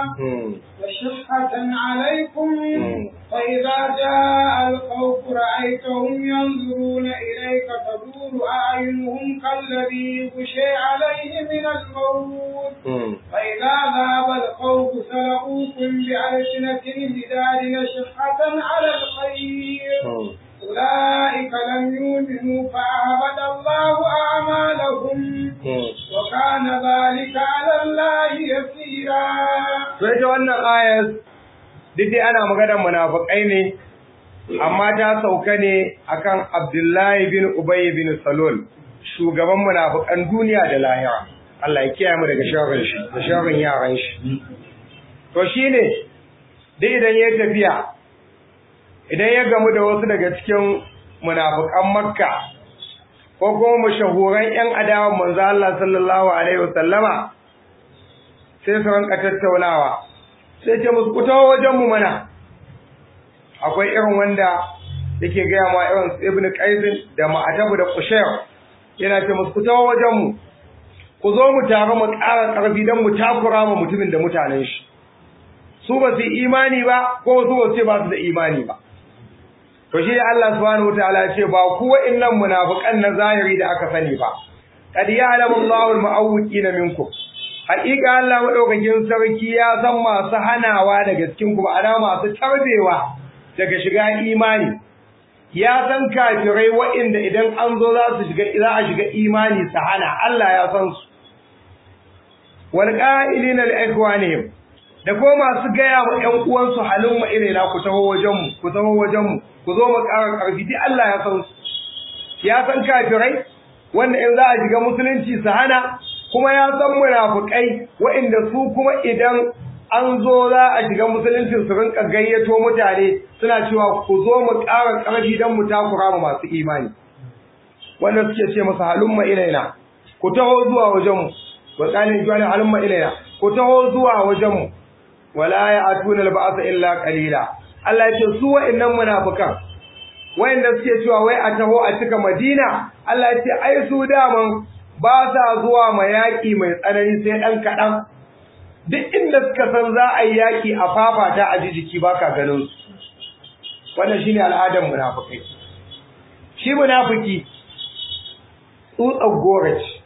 وشقة عليكم فإذا جاء الخوف رأيتهم ينظرون إليك تدور أعينهم كالذي يغشي عليه من الموت فإذا ذهب الخوف سلقوكم بألسنة بداد شقة على الخير أولئك لم يؤمنوا فأهبط الله أعمالهم وكان ذلك على الله يسيرا. sai ta wannan ayar duk dai ana maganar munafikai ne amma ta sauka ne akan Abdullahi bin Ubay bin Salul shugaban munafikan duniya da lahira Allah ya kiyaye mu daga sharrin shi da sharrin yaran shi to shine duk idan ya tafiya idan ya gamu da wasu daga cikin munafikan Makka ko kuma mashahuran ƴan adawan manzo Allah sallallahu alaihi wasallama sai su ranka tattaunawa sai ce musu ku taho wajen mu mana akwai irin wanda yake gaya ma irin ibn qais da ma'atabu da qushayr yana ce musu ku taho wajen mu ku zo mu tare mu ƙara ƙarfi don mu takura ma mutumin da mutanen shi su ba su imani ba ko su ba su ce ba su da imani ba to shi Allah subhanahu wataala ya ce ba ku wa'annan munafiqan na zahiri da aka sani ba qad ya'lamu Allahu al-mu'awwiqina minkum haƙiƙa Allah madaukakin sarki ya san masu hanawa daga cikin ku ma'ana masu tarbewa daga shiga imani ya san kafirai waɗanda idan an zo za su shiga za a shiga imani su hana Allah ya san su wal qa'ilina li ikhwanihim da ko masu gaya wa ƴan uwansu halin mu irena ku taho wajen mu ku taho wajen mu ku zo mu ƙara ƙarfi duk Allah ya san su ya san kafirai wanda in za a shiga musulunci su hana kuma ya san munafukai waɗanda su kuma idan an zo za a shiga musuluncin su rinka gayyato mutane suna cewa ku zo mu ƙara ƙarfi don mu takura mu masu imani wanda suke ce masa halumma ilaina ku taho zuwa wajenmu wa qalin juwana halumma ilaina ku taho zuwa wajenmu wala ya'tuna al-ba'sa illa qalila Allah ya ce su wa'annan munafikan wa'anda suke cewa wai a taho a cika Madina Allah ya ce ai su daman ba sa zuwa ma yaƙi mai tsanani sai ɗan kaɗan duk inda suka san za a yi yaƙi a fafata a ji jiki ba ka ganin su wannan shine al'adar munafukai shi munafiki tsutsar goro ce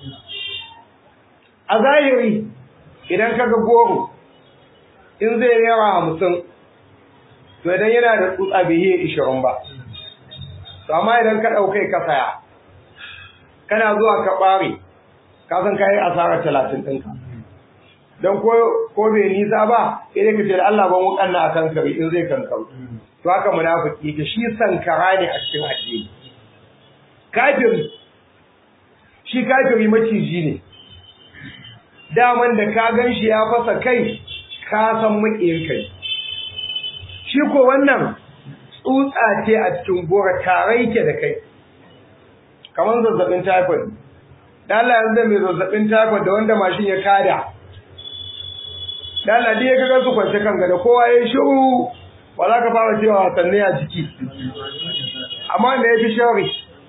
a zahiri idan ka ga goro in zai yawa hamsin to idan yana da tsutsa bai yi ishirin ba to amma idan ka ɗaukai ka saya kana zuwa ka ɓare ka san kayi asarar talatin ɗinka don ko bai nisa ba idan ka ce da Allah ban wukan na a kankari in zai kankaru to haka munafiki ta shi sankara ne a cikin addini kafiri shi kafiri maciji ne daman da ka gan shi ya fasa kai ka san maƙiyin kai shi ko wannan tsutsa ce a cikin gora tare yake da kai kamar zazzabin typhoid da Allah yanzu mai zazzabin typhoid da wanda mashin ya kada da Allah dai ya ga su kwance kan gada kowa ya shiru ba za ka fara cewa wasanni a jiki amma me ya fi shawari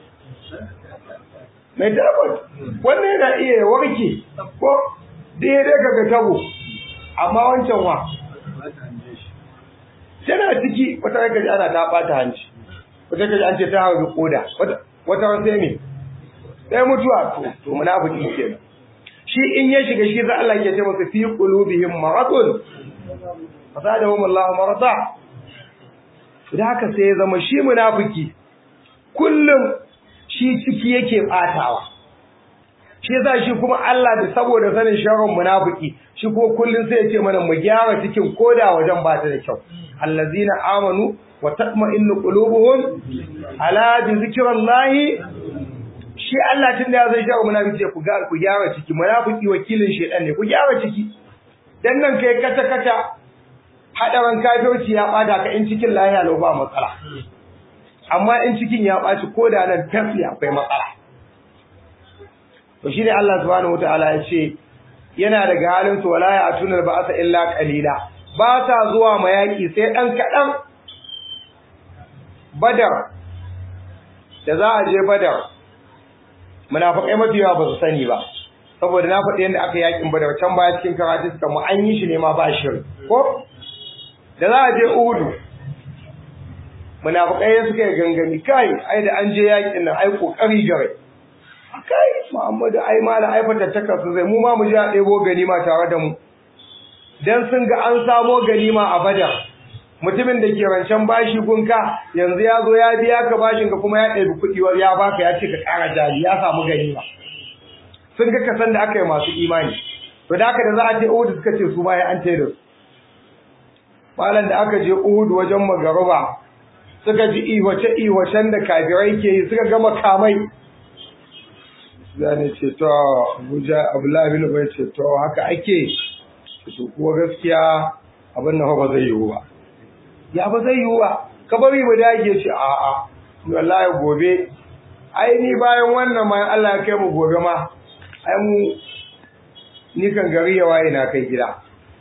mai typhoid wannan yana iya ya warke ko daidai ka ga tabo amma wancan wa tana ciki wata kaji ana ta bata hanci wata kaji an ce ta hawa koda wata wata sai me sai mutuwa to to munafiki kenan shi in ya shiga shi za Allah ya ce masa fi qulubihim maradun fasadahum Allah marada da haka sai ya zama shi munafiki kullum shi ciki yake batawa shi yasa shi kuma Allah da saboda sanin sharrin munafiki shi kuma kullum sai ya ce mana mu gyara cikin koda wajen ba ta da kyau allazina amanu wa tatma'innu qulubuhum ala bi zikrillahi shi Allah tun da ya zai sharrin munafiki ku ga ku gyara ciki munafiki wakilin shedan ne ku gyara ciki dan nan kai kata kata hadaran kafirci ya bada ka in cikin lahiya lau ba matsala amma in cikin ya baci koda nan tafi akwai matsala to shine Allah subhanahu wataala ya ce yana daga halin su wala ya'tunal ba'sa illa qalila ba ta zuwa mayaki sai dan kadan badar da za a je badar munafikai mafiya ba su sani ba saboda na faɗi yadda aka yakin badar can baya cikin karatu suka mu an yi shi ne ma ba shiri ko da za a je uhudu munafikai suka yi gangami kai ai da an je yakin nan ai kokari gare kai Muhammadu ai mala ai fatattaka su zai mu ma mu je a ɗebo ganima tare da mu dan sun ga an samo ganima a Badar mutumin da ke rancen bashi gunka yanzu ya zo ya biya ka bashin ka kuma ya ɗebi kuɗi ya baka ya ce ka ƙara jari ya samu ganima sun ga kasan da aka yi masu imani to da haka da za a je Uhud suka ce su ma ya an tere su malam da aka je Uhud wajen magaruba suka ji iwace iwacen da kafirai ke yi suka gama kamai zane ce to Abuja Abdullahi bin Ubay ce to haka ake to kuwa gaskiya abin nan ba zai yiwu ba ya ba zai yiwu ba ka bari mu dage ce a a wallahi gobe ai ni bayan wannan ma Allah ya kai mu gobe ma ai mu ni kan gari ya waye na kai gida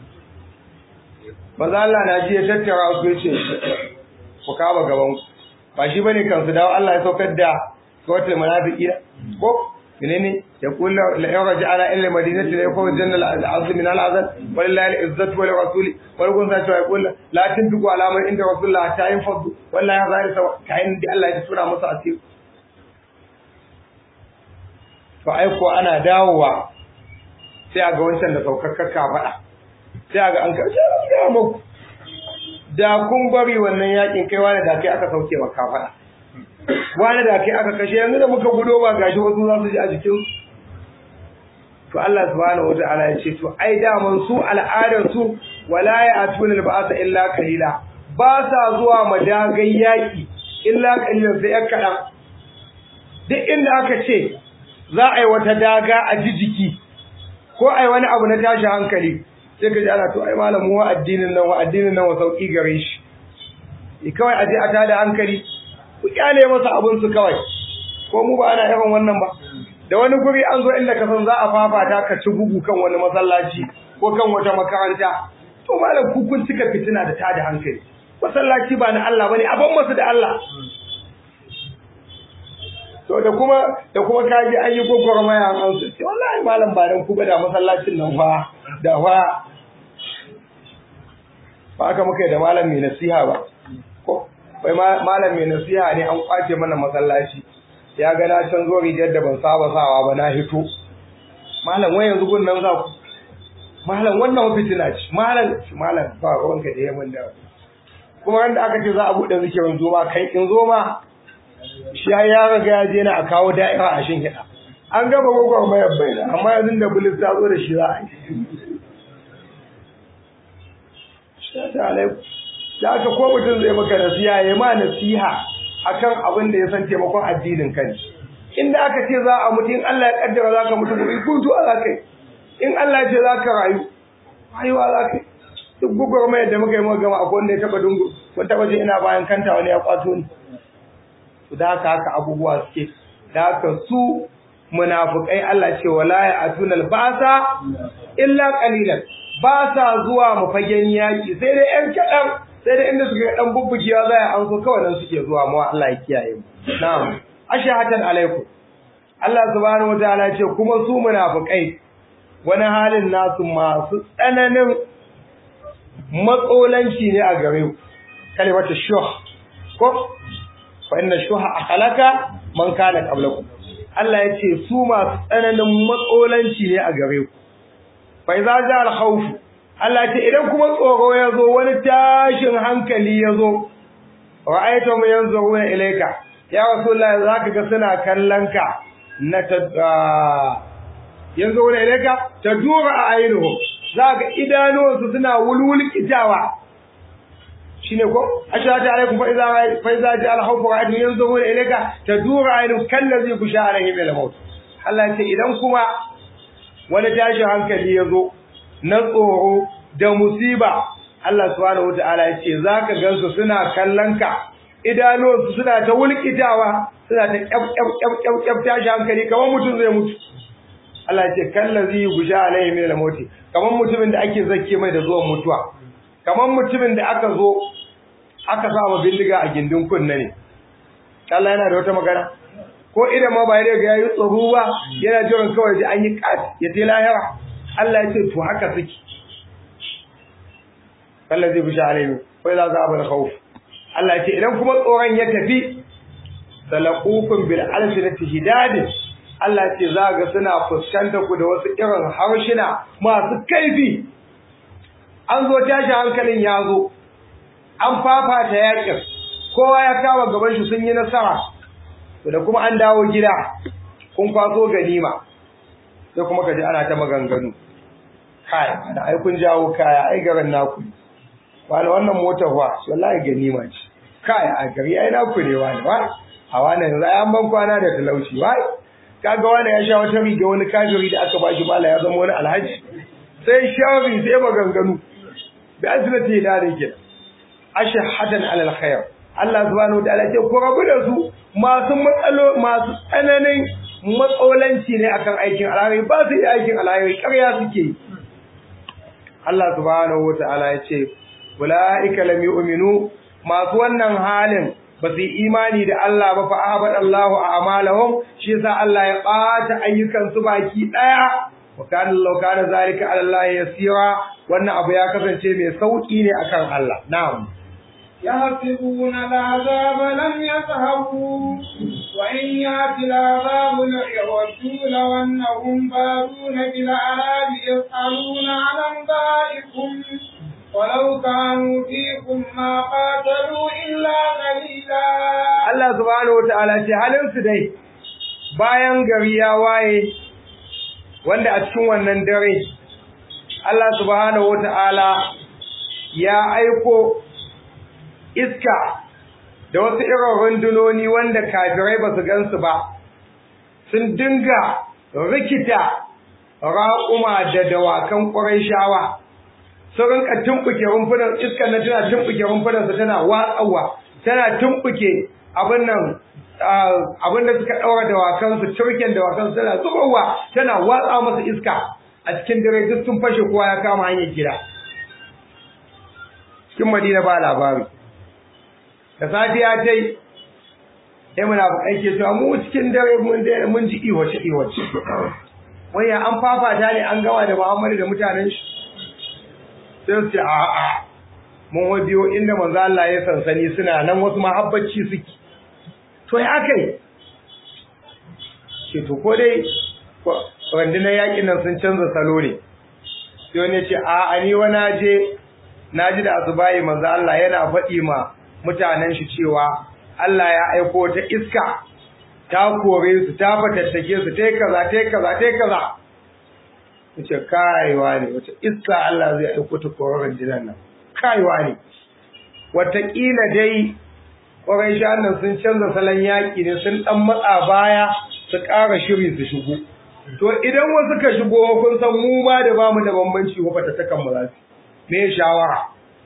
maza Allah na ji ya tattara su ya ce ku kama gaban ku ba shi bane kan su dawo Allah ya saukar da suratul munafiqin ko menene ya kula la yaraja ala illa madinati la yakun janna al-azm min al-azal walillahi al-izzatu wa lirasuli wa lakum sa ya kula la tunfiqu ala man inda rasulullah ta yanfadu wallahi ya zai sawa kayan da Allah ya tura masa asiri to ai ko ana dawowa sai a ga wancan da saukakkar faɗa sai a ga an karshe ya muku da kun bari wannan yakin kai wani da kai aka sauke maka faɗa wani da kai aka kashe yanzu da muka gudo ba gashi wasu za su ji a jikin to Allah subhanahu wata'ala ya ce to ai daman su al'adar su wala ya'tuna al-ba'sa illa qalila ba sa zuwa madagai yaki illa qalilan sai yan kadan duk inda aka ce za a yi wata daga a jijiki ko ai wani abu na tashi hankali sai ka ji ana to ai malamu wa addinin nan wa addinin nan wa sauki gare shi kawai aje a tada hankali ku kyale masa abun su kawai ko mu ba ana irin wannan ba da wani guri an zo inda ka san za a fafata ka ci bugu kan wani masallaci ko kan wata makaranta to malam ku kun cika fitina da tada hankali masallaci ba na Allah bane aban masa da Allah to da kuma da kuma kaji an yi gogormaya an su ce wallahi malam ba dan ku ba da masallacin nan fa da fa ba aka muka da malam mai nasiha ba ko wai malam mai nasiha ne an kwace mana masallaci ya ga na can zo rigar da ban saba sawa ba na hito malam wai yanzu gun nan za ku malam wannan fitina ce malam malam ba ruwanka da yamin da kuma wanda aka ce za a buɗe zikirin zoma kai in zoma shi ya riga ya je na a kawo da'ira a shin hida an gaba gwagwar mayar baina amma yanzu da bulis ta zo da shi za a yi da aka ko mutum zai maka nasiha ya ma nasiha akan abin da ya san taimakon addinin kan inda aka ce za a mutu in Allah ya kaddara za ka mutu gobe kun zuwa za ka yi in Allah ya ce za ka rayu rayuwa za ka yi duk gwagwarmayar da muka yi muka gama akwai wanda ya taba dungu wani taba je ina bayan kanta wani ya kwato ni da haka haka abubuwa suke da haka su munafukai Allah ce wala ya atunal basa illa qalilan ba sa zuwa mu fagen yaki sai dai yan kadan sai dai inda suka dan bubbugiya za a an so kawai nan suke zuwa mu Allah ya kiyaye mu na'am ashhatan alaikum Allah subhanahu wataala ce kuma su munafukai wani halin nasu masu tsananin matsolanci ne a gare ku kalimatu shuh ko fa inna shuha akhlaka man kana qablakum Allah ya ce su masu tsananin matsolanci ne a gare ku fa idza ja al khawf Allah ya ce idan kuma tsoro ya zo wani tashin hankali ya zo ra'aytum yanzuruna ilayka ya rasulullahi zaka ga suna kallon ka na ta yanzuruna ilayka tadura a ainihu zaka idanuwansu suna wulwulkitawa shine ko ashhadu alaikum fa idza fa idza ja al khawfu ra'aytum yanzuruna ilayka tadura aynu kallazi kusha alaihi bil maut Allah ya ce idan kuma wani tashin hankali ya zo na tsoro da musiba Allah subhanahu wataala ya ce zaka gansu suna kallon ka idanuwansu suna ta wulkitawa suna ta kyaf kyaf kyaf kyaf kyaf tashi hankali kamar mutum zai mutu Allah ya ce kallazi kusha alaihi bil maut kamar mutumin da ake zakke mai da zuwan mutuwa kamar mutumin da aka zo aka sa bindiga a gindin kunna ne Allah yana da wata magana ko idan ma ba ya ga yayi tsoro ba yana jiran kawai da an yi kat ya ce lahira Allah ya ce to haka suke Allah zai bisha alaihi ko za za bar khauf Allah ya ce idan kuma tsoron ya tafi salaqukum bil alsinati hidad Allah ya ce za ga suna fuskanta ku da wasu irin harshina masu kaifi an zo tashi hankalin ya zo an fafata yakin kowa ya kama gaban shi sun yi nasara da kuma an dawo gida kun kwaso ganima sai kuma kaji ana ta maganganu kai da ai kun jawo kaya ai garin naku wani wannan motar wa wallahi ganima ce kai a gari ai naku ne wani wa a wannan yanzu ai an ban kwana da talauci wai kaga wani ya sha wata riga wani kafiri da aka bashi mala ya zama wani alhaji sai shawari sai maganganu bi azlati da rike ashhadan alal khair Allah subhanahu wa ta'ala ce ku rabu da su masu matsalo masu tsananin matsolanci ne akan aikin alheri ba su yi aikin alheri ƙarya suke yi Allah subhanahu wa ta'ala ya ce ulaika lam yu'minu masu wannan halin ba su yi imani da Allah ba fa ahbad Allahu a'malahum shi yasa Allah ya ɓata ayyukan su baki daya wa kana law kana zalika ala Allah yasira wannan abu ya kasance mai sauki ne akan Allah na'am يحسبون العذاب لم يذهبوا وإن يأتي العذاب يودوا لو أنهم بارون بالأعراب يسألون عن أنبائكم ولو كانوا فيكم ما قاتلوا إلا قليلا Allah subhanahu wataala ce halin su dai bayan gari ya waye wanda a cikin wannan dare Allah subhanahu wataala ya aiko iska da wasu irin rundunoni wanda kafirai ba su gansu ba sun dinga rikita raƙuma da dawakan ƙwarai shawa sun rinka tumɓuke rumfunan iskar na tana tumɓuke rumfunan su tana watsawa tana tumɓuke abin nan abin da suka ɗaura dawakan su turken dawakan su tana zubarwa tana watsa masa iska a cikin dare duk sun fashe kowa ya kama hanyar gida cikin madina ba labari da safiya ta yi sai muna aike cewa mu cikin dare mun daina mun ji iwace iwace waya an fafata ne an gama da Muhammadu da mutanen shi sai su ce a a mun wa biyo inda manzo Allah ya sansani suna nan wasu mahabbaci suke to ya akai ce to ko dai rundunar yakin nan sun canza salo ne sai wani ce a a ni wani je naji da azubai manzo Allah yana faɗi ma mutanen shi cewa Allah ya aiko ta iska ta kore su ta fatattake su tai kaza tai kaza tai kaza yace kaiwa ne wace iska Allah zai aiko ta koran jinan nan kaiwa ne wataƙila dai ƙwarai nan sun canza salon yaƙi ne sun ɗan matsa baya su ƙara shiri su shigo to idan wasu ka shigo kun san mu ba da bamu da bambanci ko fatattakan mu za su me shawara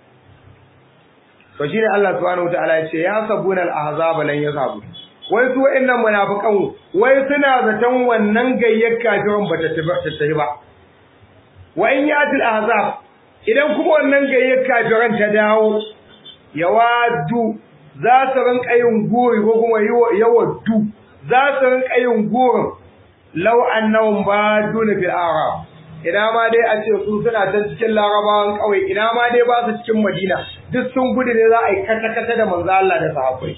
to shine Allah subhanahu wataala ya ce ya sabuna al-ahzab lan yazhabu wai su wa'annan munafiqan wai suna zaton wannan gayyar kafirin bata tafi ba wa in yatil ahzab idan kuma wannan gayyar kafiran ta dawo yawadu za su rinka yin guri ko kuma yawaddu za su rinka yin gurin law annahum baduna fil arab ina ma dai a ce su suna ta cikin larabawan kawai ina ma dai ba su cikin madina duk sun gudu ne za a yi kata-kata da manzo Allah da sahabbai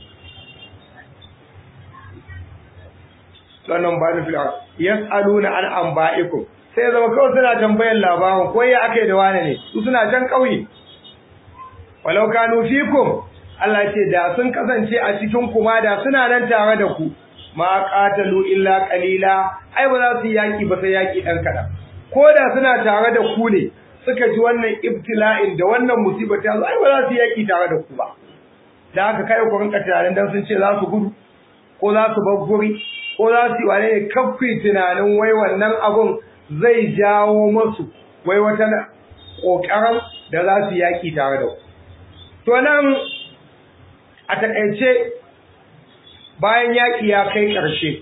wannan ba ni filar yas'aluna an anba'ikum sai zama kawai suna tambayan labarin ko ya aka yi da wane ne su suna can ƙauye walau kanu fikum Allah ce da sun kasance a cikin kuma da suna nan tare da ku ma qatalu illa qalila ai ba za su yaki ba sai yaki dan kadan ko da suna tare da ku ne suka ji wannan ibtila'in da wannan musibar ta zo ai ba za su yaki tare da ku ba da haka kai ku rinka tunanin dan sun ce za su gudu ko za su bar guri ko za su yi wane ne kafi tunanin wai wannan abun zai jawo masu wai wata ƙoƙarin da za su yaƙi tare da ku. To nan a taƙaice bayan yaƙi ya kai ƙarshe,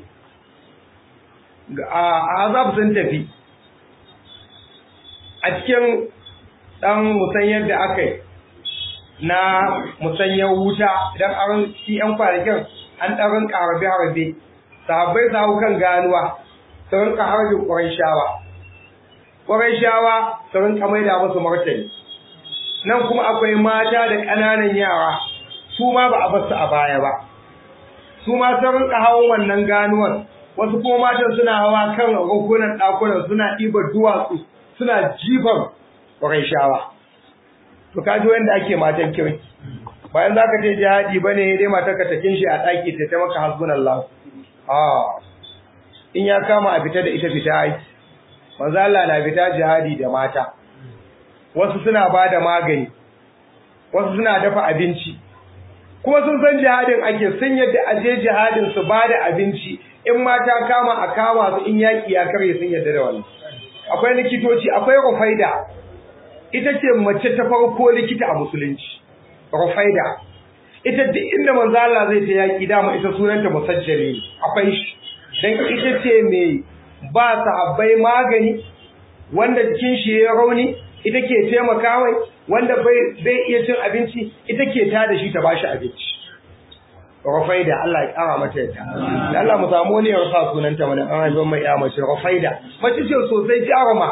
a azab sun tafi a cikin ɗan musanyar da aka yi na musanyar wuta idan an shi ‘yan kwanakin an ɗarin ƙarabe-harabe, sahabbai su kan ganuwa. su rinka harbin ƙwarishawa ƙwarishawa su rinka maida musu martani nan kuma akwai mata da ƙananan yara su ma ba a basu a baya ba su ma sun rinka hawan wannan ganuwar wasu kuma matan suna hawa kan rukunan ɗakunan suna ɗiba duwatsu suna jifan ƙwarishawa to ka ji wanda ake matan kirki bayan za ka je jihadi ba ne dai matar ka takin shi a ɗaki ta ta maka hasbunallahu ah in ya kama a fita da ita fita aiki manzo Allah na fita jihadi da mata wasu suna bada magani wasu suna dafa abinci kuma sun san jihadin ake sun yadda aje jihadin su bada abinci in mata kama a kama su in yaki ya kare sun yadda da wannan akwai likitoci akwai rufaida ita ce mace ta farko likita a musulunci rufaida ita duk inda manzo Allah zai ta yaki dama ita sunanta musajjali akwai shi dan ita ce mai ba sahabbai magani wanda jikin shi ya rauni ita ke taimaka mai wanda bai bai iya cin abinci ita ke ta da shi ta bashi abinci Rufaida Allah ya kara mata yadda da Allah mu samu ne ya sa sunanta mana an haifar mai ya mace Rufaida mace ce sosai jaruma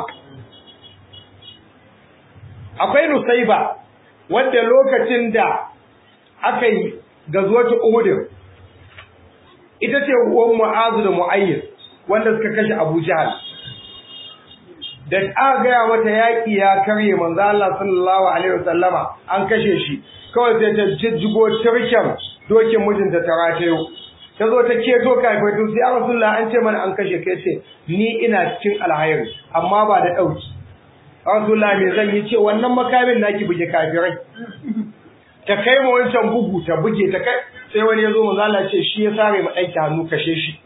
akwai Nusaiba wanda lokacin da aka yi gazuwatu Uhud ita ce uwan Mu'azu da Mu'ayyid wanda suka kashe Abu Jahal da aka gaya mata yaƙi ya karye manzo Allah sallallahu alaihi wasallama an kashe shi kawai sai ta jijjigo turken dokin mijinta ta ratayo ta zo ta keto kafin to sai ya Rasulullah an ce mana an kashe kai ce ni ina cikin alhairi amma ba da dauki Rasulullah me zan yi ce wannan makamin naki buge kafirai ta kai ma wancan bugu ta buge ta kai sai wani ya zo manzo Allah ce shi ya sare ma ɗanki hannu kashe shi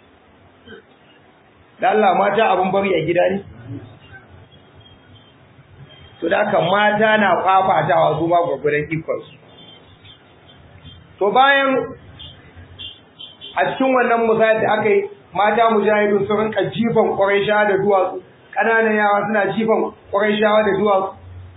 da Allah mata abun bari a gida ne to da haka mata na fafatawa su ma gwagwaran ikonsu to bayan a cikin wannan musayar da aka yi mata mujahidun sun rinka jifan ƙwarai da duwatsu ƙananan yara suna jifan ƙwarai da duwatsu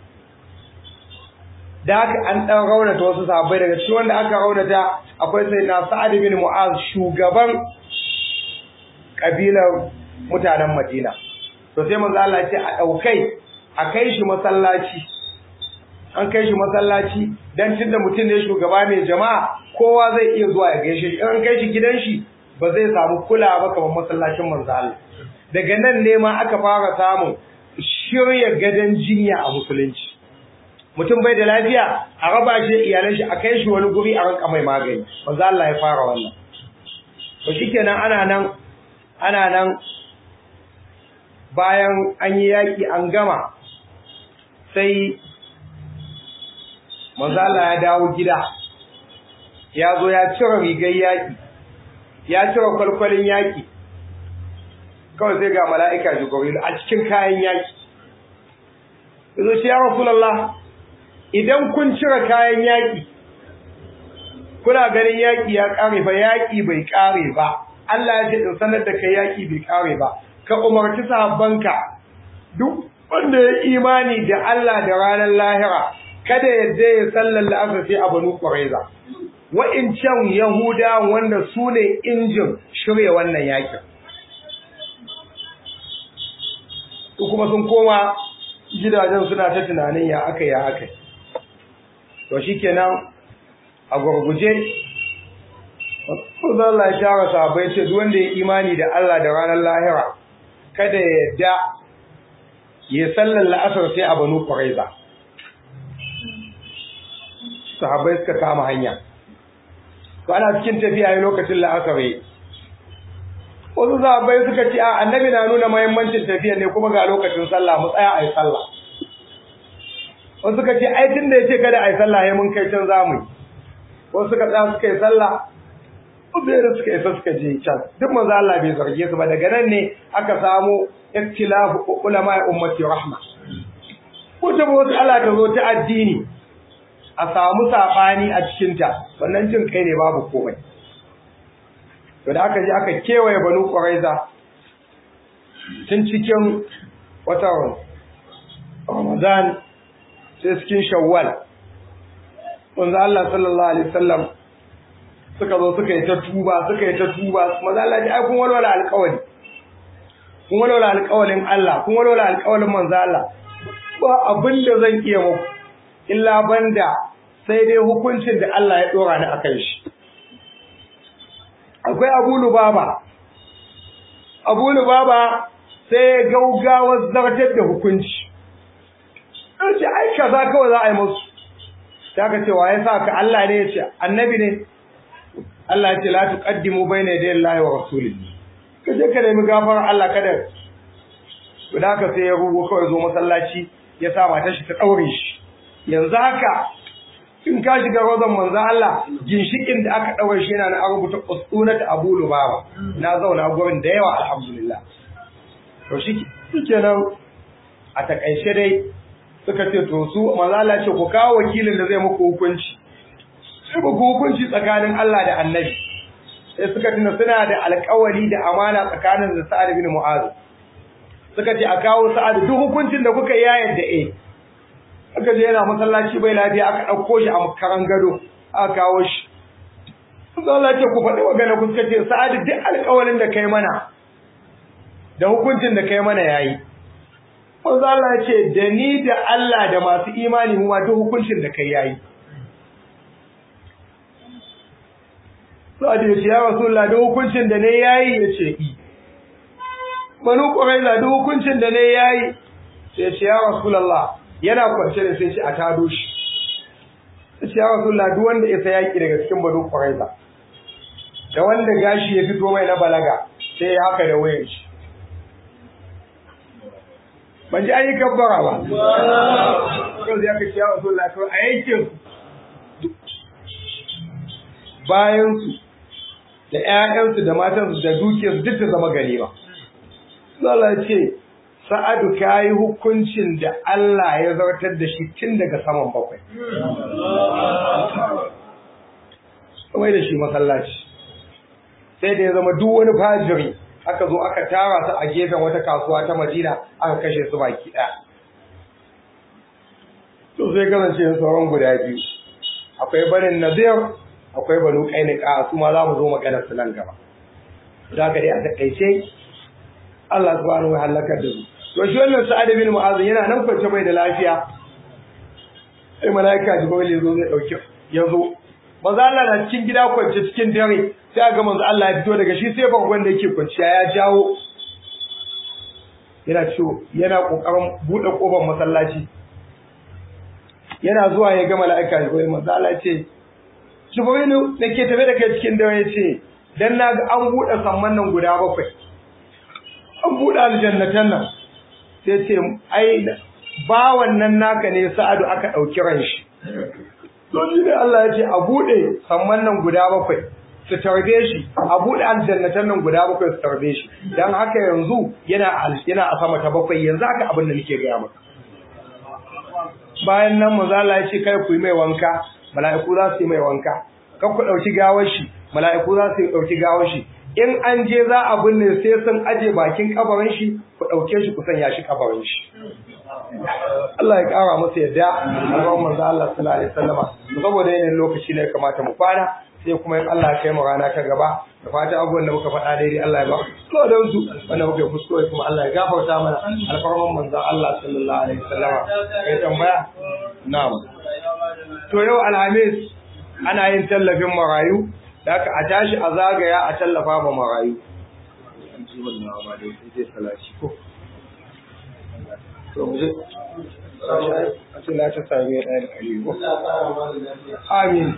da haka an ɗan raunata wasu sahabbai daga cikin wanda aka raunata akwai sai na sa'ad bin mu'az shugaban ƙabilar mutanen madina to sai manzo Allah ce a ɗaukai a kai shi masallaci an kai shi masallaci dan tunda mutum ne shugaba mai jama'a kowa zai iya zuwa ya gaishe shi in an kai shi gidan shi ba zai samu kulawa ba kamar masallacin manzo Allah daga nan ne ma aka fara samun shirya gadon jinya a musulunci mutum bai da lafiya a raba shi iyalan shi a kai shi wani guri a ranka mai magani manzo Allah ya fara wannan to shikenan ana nan ana nan bayan an yi yaki an gama sai manzo Allah ya dawo gida ya zo ya cire rigar yaki ya cire kwalkwalin yaki kawai sai ga mala'ika jibril a cikin kayan yaki yazo shi ya rasulullah idan kun cire kayan yaki kuna ganin yaki ya kare ba yaki bai kare ba Allah ya ce in sanar da kai yaki bai kare ba ka umarci sahabbanka duk wanda ya imani da Allah da ranar lahira kada ya je ya sallar la'asar sai a banu ƙwareza wa'incan yahuda wanda su ne injin shirya wannan yakin su kuma sun koma gidajen suna ta tunanin ya aka ya aka to shikenan a gurguje Kuzo Allah ya tara sahabbai ce duk wanda ya imani da Allah da ranar lahira kada ya yadda ya sallar la'asar sai a banu Quraiza sahabbai suka kama hanya to ana cikin tafiya ne lokacin la'asar yayi wasu sahabbai suka ce a annabi na nuna muhimmancin tafiya ne kuma ga lokacin sallah mu tsaya ayi sallah wasu suka ce ai tunda yace kada ayi sallah yayin mun kai can zamu yi wasu suka tsaya suka yi sallah Ubairu suka isa suka je can duk manzo Allah bai zarge su ba daga nan ne aka samu ikhtilafu ulama ummati rahma ko ta wasu Allah ta zo ta addini a samu sabani a cikin ta wannan jin kai ne babu komai to da aka je aka kewaye banu quraiza tun cikin watan Ramadan sai cikin Shawwal manzo Allah sallallahu alaihi wasallam suka zo suka yi ta tuba suka yi ta tuba maza Allah ai kun walwala alƙawari kun walwala alƙawarin Allah kun walwala alƙawarin manzo Allah ba abin da zan iya muku illa banda sai dai hukuncin da Allah ya dora ni akan shi akwai Abu Lubaba Abu Lubaba sai gaugawa zartar da hukunci sai ai kaza kawai za a yi musu ta ka ce wa ya sa ka Allah ne ya ce annabi ne Allah ce la tuqaddimu bayna yaday Allahi wa rasulihi kaje ka nemi gafarar Allah kada guda haka sai ya rubo kawai zo masallaci ya sa matar shi ta daure shi yanzu haka in ka shiga rozan manzo Allah ginshikin da aka daure shi yana na rubuta ustunat Abu Lubaba na zauna gurin da yawa alhamdulillah to shi kenan a takaice dai suka ce to su manzo Allah ce ku kawo wakilin da zai muku hukunci sai ba hukunci tsakanin Allah da Annabi sai suka tuna suna da alƙawari da amana tsakanin da Sa'ad bin Mu'adh suka ce a kawo Sa'ad duk hukuncin da kuka yi yadda eh aka je yana masallaci bai lafiya aka ɗauko shi a makaran gado aka kawo shi sai Allah ce ku faɗi magana ku suka ce Sa'ad duk alƙawarin da kai mana da hukuncin da kai mana yayi Manzo Allah ce da ni da Allah da masu imani mu ma duk hukuncin da kai yayi Sa'ad ya ce, Ya Rasulullah, da hukuncin da ne yayi ya ce, I. Banu Ƙwaraiza, da hukuncin da ne yayi, sai ya ce, Ya Rasulullah, yana kwance da sai ce a tado shi. Ya ce, Ya Rasulullah, duk wanda ya sa yaƙi daga cikin Banu Ƙwaraiza, da wanda gashi ya fito mai na balaga, sai ya haka da wayan shi. Ban ji an yi kabbara ba. Yau zai aka ce, Ya Rasulullah, kawai a yankin bayansu da ‘ya'yansu da matansu da dukiyarsu duk ta zama ganima. Zala ce, Sa'adu ka yi hukuncin da Allah ya zartar da shi tun daga saman bakwai. Kamai da shi masallaci. Sai da ya zama duk wani fajiri aka zo aka tara su a gefen wata kasuwa ta Madina aka kashe su baki ɗaya. To sai kasance sauran guda biyu. Akwai barin Nazir akwai banu kainika su ma za mu zo maganar su nan gaba za ka dai a takaice Allah subhanahu wa halaka da su to shi wannan sa'ad bin mu'az yana nan kwance bai da lafiya sai malaika jibril ya zo zai dauke ya zo manzo Allah na cikin gida kwance cikin dare sai ga manzo Allah ya fito daga shi sai bangon da yake kwanciya ya jawo yana ciwo yana kokarin bude kofar masallaci yana zuwa ya ga malaika jibril manzo Allah ya ce Jibrilu da ke tafe da kai cikin dare ya ce, Dan na ga an buɗe samman nan guda bakwai, an buɗe aljannatan nan, sai ce, Ai, bawan nan naka ne sa'adu aka ɗauki ran shi. Don shi ne Allah ya ce, A buɗe samman nan guda bakwai, su tarbe shi, a buɗe aljannatan nan guda bakwai su tarbe shi. Don haka yanzu yana a sama ta bakwai, yanzu haka abin da nake gaya maka. Bayan nan mazala ya ce, Kai ku yi mai wanka, mala'iku za su yi mai wanka kan ku ɗauki gawar shi mala'iku za su ɗauki gawar shi in an je za a binne sai sun aje bakin kabarin shi ku ɗauke shi ku sanya shi kabarin shi Allah ya ƙara masa yadda Allah manzo Allah sallallahu alaihi wasallama saboda yanayin lokaci ne kamata mu kwana sai kuma in Allah ya kai mu rana ta gaba da fata abubuwan da muka faɗa daidai Allah ya ba so da su wanda muka yi kuskure kuma Allah ya gafarta mana alfarman manzo Allah sallallahu alaihi wasallama kai tambaya na'am to yau alhamis ana yin tallafin marayu da aka a tashi a zagaya a tallafa ma marayu a ce na ta sami ɗaya da ɗari ko amin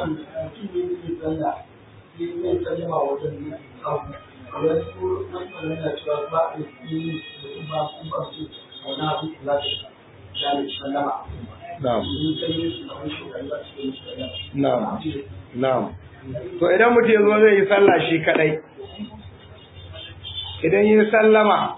Na'am. Na'am. Na'am. To idan mutum ya zo zai yi sallah shi kadai. Idan yi sallama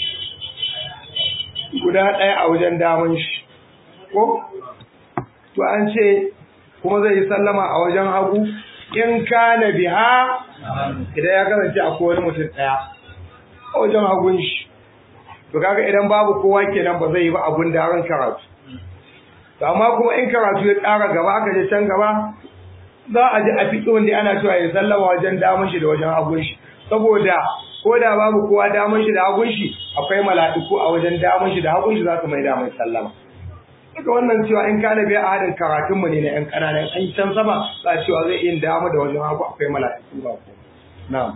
guda ɗaya a wajen damun shi. Ko? To an ce kuma zai yi sallama a wajen hagu in kana biha idan ya kasance akwai wani mutum ɗaya a wajen hagun shi. To kaga idan babu kowa kenan ba zai yi ba abun da ran karatu. to amma kuma in karatu ya ƙara gaba aka je can gaba za a ji a fiƙi wanda ana cewa ya sallama wajen damun shi da wajen hagun shi saboda ko da babu kowa damun shi da hagun shi akwai mala'iku a wajen damun shi da hagun shi za su mai damar sallama Duka wannan cewa in kana biya a hadin karatunmu ne na 'yan ƙananan an yi can sama za a cewa zai yin damu da wajen hagu akwai mala'iku ba ko na'am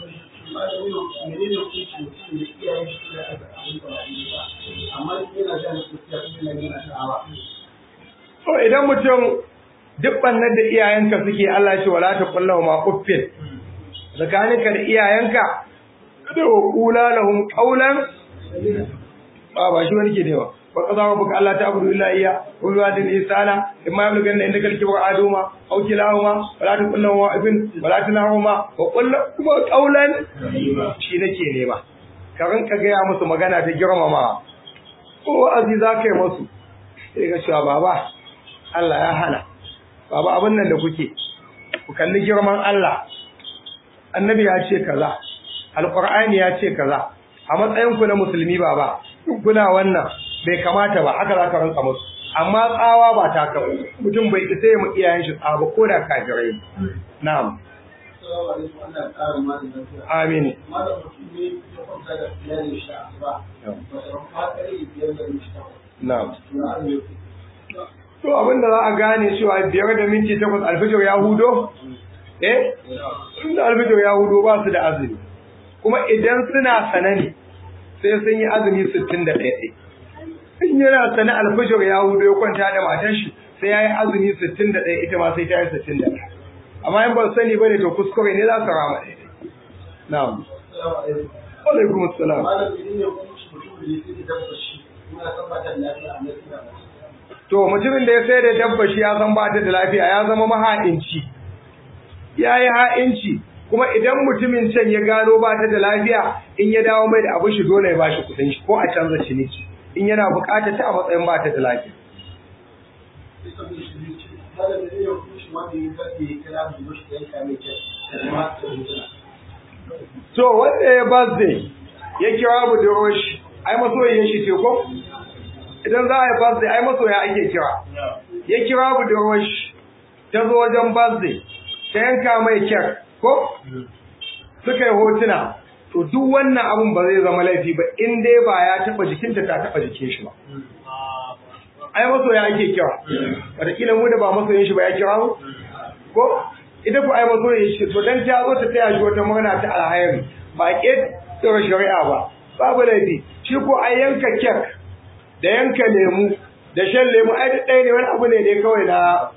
So idan mutum duk bannan da iyayenka suke Allah ce wala ta kullahu ma uffin tsakaninka da iyayenka da kula lahum qawlan ba ba shi wani ke ne ba wa qada rabbuka alla ta'budu illa iyya wa bil walidayni ihsana imma yablughanna indaka al-kibra ahaduhuma aw kilahuma wala ta kullahu ma uffin wala tanahuma wa qul lahum qawlan shi nake nema ka rinka gaya musu magana ta girmama ko wa'azi za ka yi musu sai ga cewa baba Allah ya hana baba abin nan da kuke ku kalli girman Allah annabi ya ce kaza alqur'ani ya ce kaza a matsayin ku na musulmi baba kuna wannan bai kamata ba haka za ka ranka musu amma tsawa ba ta ka mutum bai isa ya mu iyayen shi tsawa ko da kafirai na'am amin na'am To abin da za a gane cewa biyar da minti takwas alfijir ya hudo? Eh? Inda alfijir ya hudo ba su da azumi. Kuma idan suna sana ne sai sun yi azumi sittin da ɗaya. In yana sana alfijir ya hudo ya kwanta da matan shi sai ya yi azumi sittin da ɗaya ita ma sai ta yi sittin da ɗaya. Amma in ba sani ba ne to kuskure ne za su rama ɗaya. Na'am. Alaikum assalam. To mutumin da ya sai da dabba shi ya san ba ta da lafiya ya zama maha'inci. Ya yi ha'inci kuma idan mutumin can ya gano ba ta da lafiya in ya dawo mai da abu shi dole ya ba shi kuɗin shi ko a canza ciniki in yana buƙatar ta a matsayin ba ta da lafiya. To wanda ya birthday ya kira budurwar shi ai masoyin shi ce ko? idan za a yi birthday ai masoya ake kira ya kira budurwar shi ta zo wajen birthday ta yanka mai kek ko suka yi hotuna to duk wannan abun ba zai zama laifi ba in dai ba ya taba jikinta ta taba jikin shi ba ai masoya ake kira wataƙila mu da ba masoyin shi ba ya kira mu ko ita ku ai masoyin shi to dan ta zo ta taya shi wata murna ta alhairi ba ke tsara shari'a ba babu laifi shi ko ai yanka kek da yanka lemu da shan lemu ai duk ɗaya ne wani abu ne dai kawai na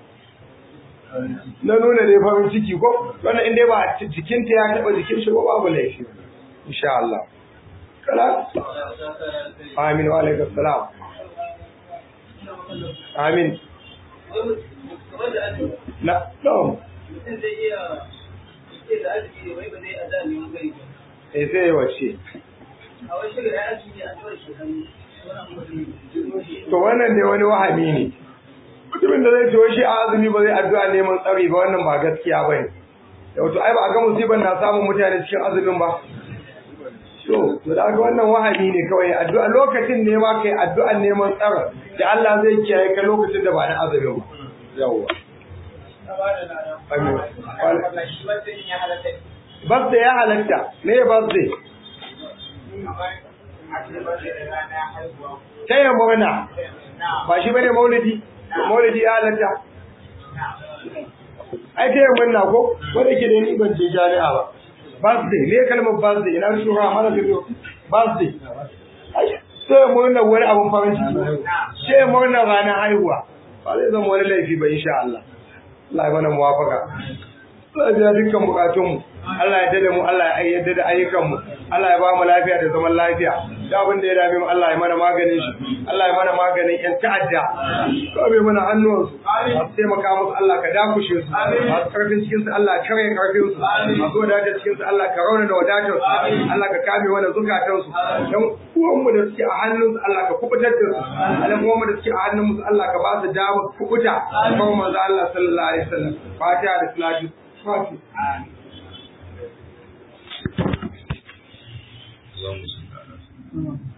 na nuna dai farin ciki ko wannan in dai ba jikinta ya taɓa jikin shi ko babu laifi insha Allah kala amin wa alaikum salam amin na no eh sai wace a wasu da ya ake a tsawon shekaru to wannan ne wani wahami ne mutumin da zai ciwo shi a azumi ba zai addu'a neman tsari ba wannan ba gaskiya ba ne da wato ai ba a ga musibar na samun mutane cikin azumin ba to to da ga wannan wahami ne kawai addu'a lokacin ne ma kai addu'an neman tsara da Allah zai kiyaye ka lokacin da ba na azumin ba yawwa Birthday ya halatta, me ya birthday? Taya murna, ba shi bane maulidi, maulidi ya halatta, ai ta yin murna ko wanda ke da ni ban je jami'a ba birthday me kalmar birthday ina shura mana ka zo birthday ai sai murna wani abun farin ciki sai murna ranar haihuwa ba zai zama wani laifi ba insha Allah Allah ya mana muwafaka Allah ya biya dukkan bukatunmu Allah ya dada mu Allah ya yarda da ayyukanmu Allah ya ba mu lafiya da zaman lafiya da abin da ya dame mu Allah ya mana maganin shi Allah ya mana maganin yan ta'adda kawai mana hannuwansu masu taimaka musu Allah ka dakushe su masu karfin cikin su Allah ka kare karfin su masu wadatar cikin su Allah ka rauna da wadatar su Allah ka kame mana zukatan su dan uwanmu da suke a hannun su Allah ka kubutar da su dan uwanmu da suke a hannun mu Allah ka ba su damar kubuta kuma manzo Allah sallallahu alaihi wasallam fatiha da salatu fatiha اللهم صل على سيدنا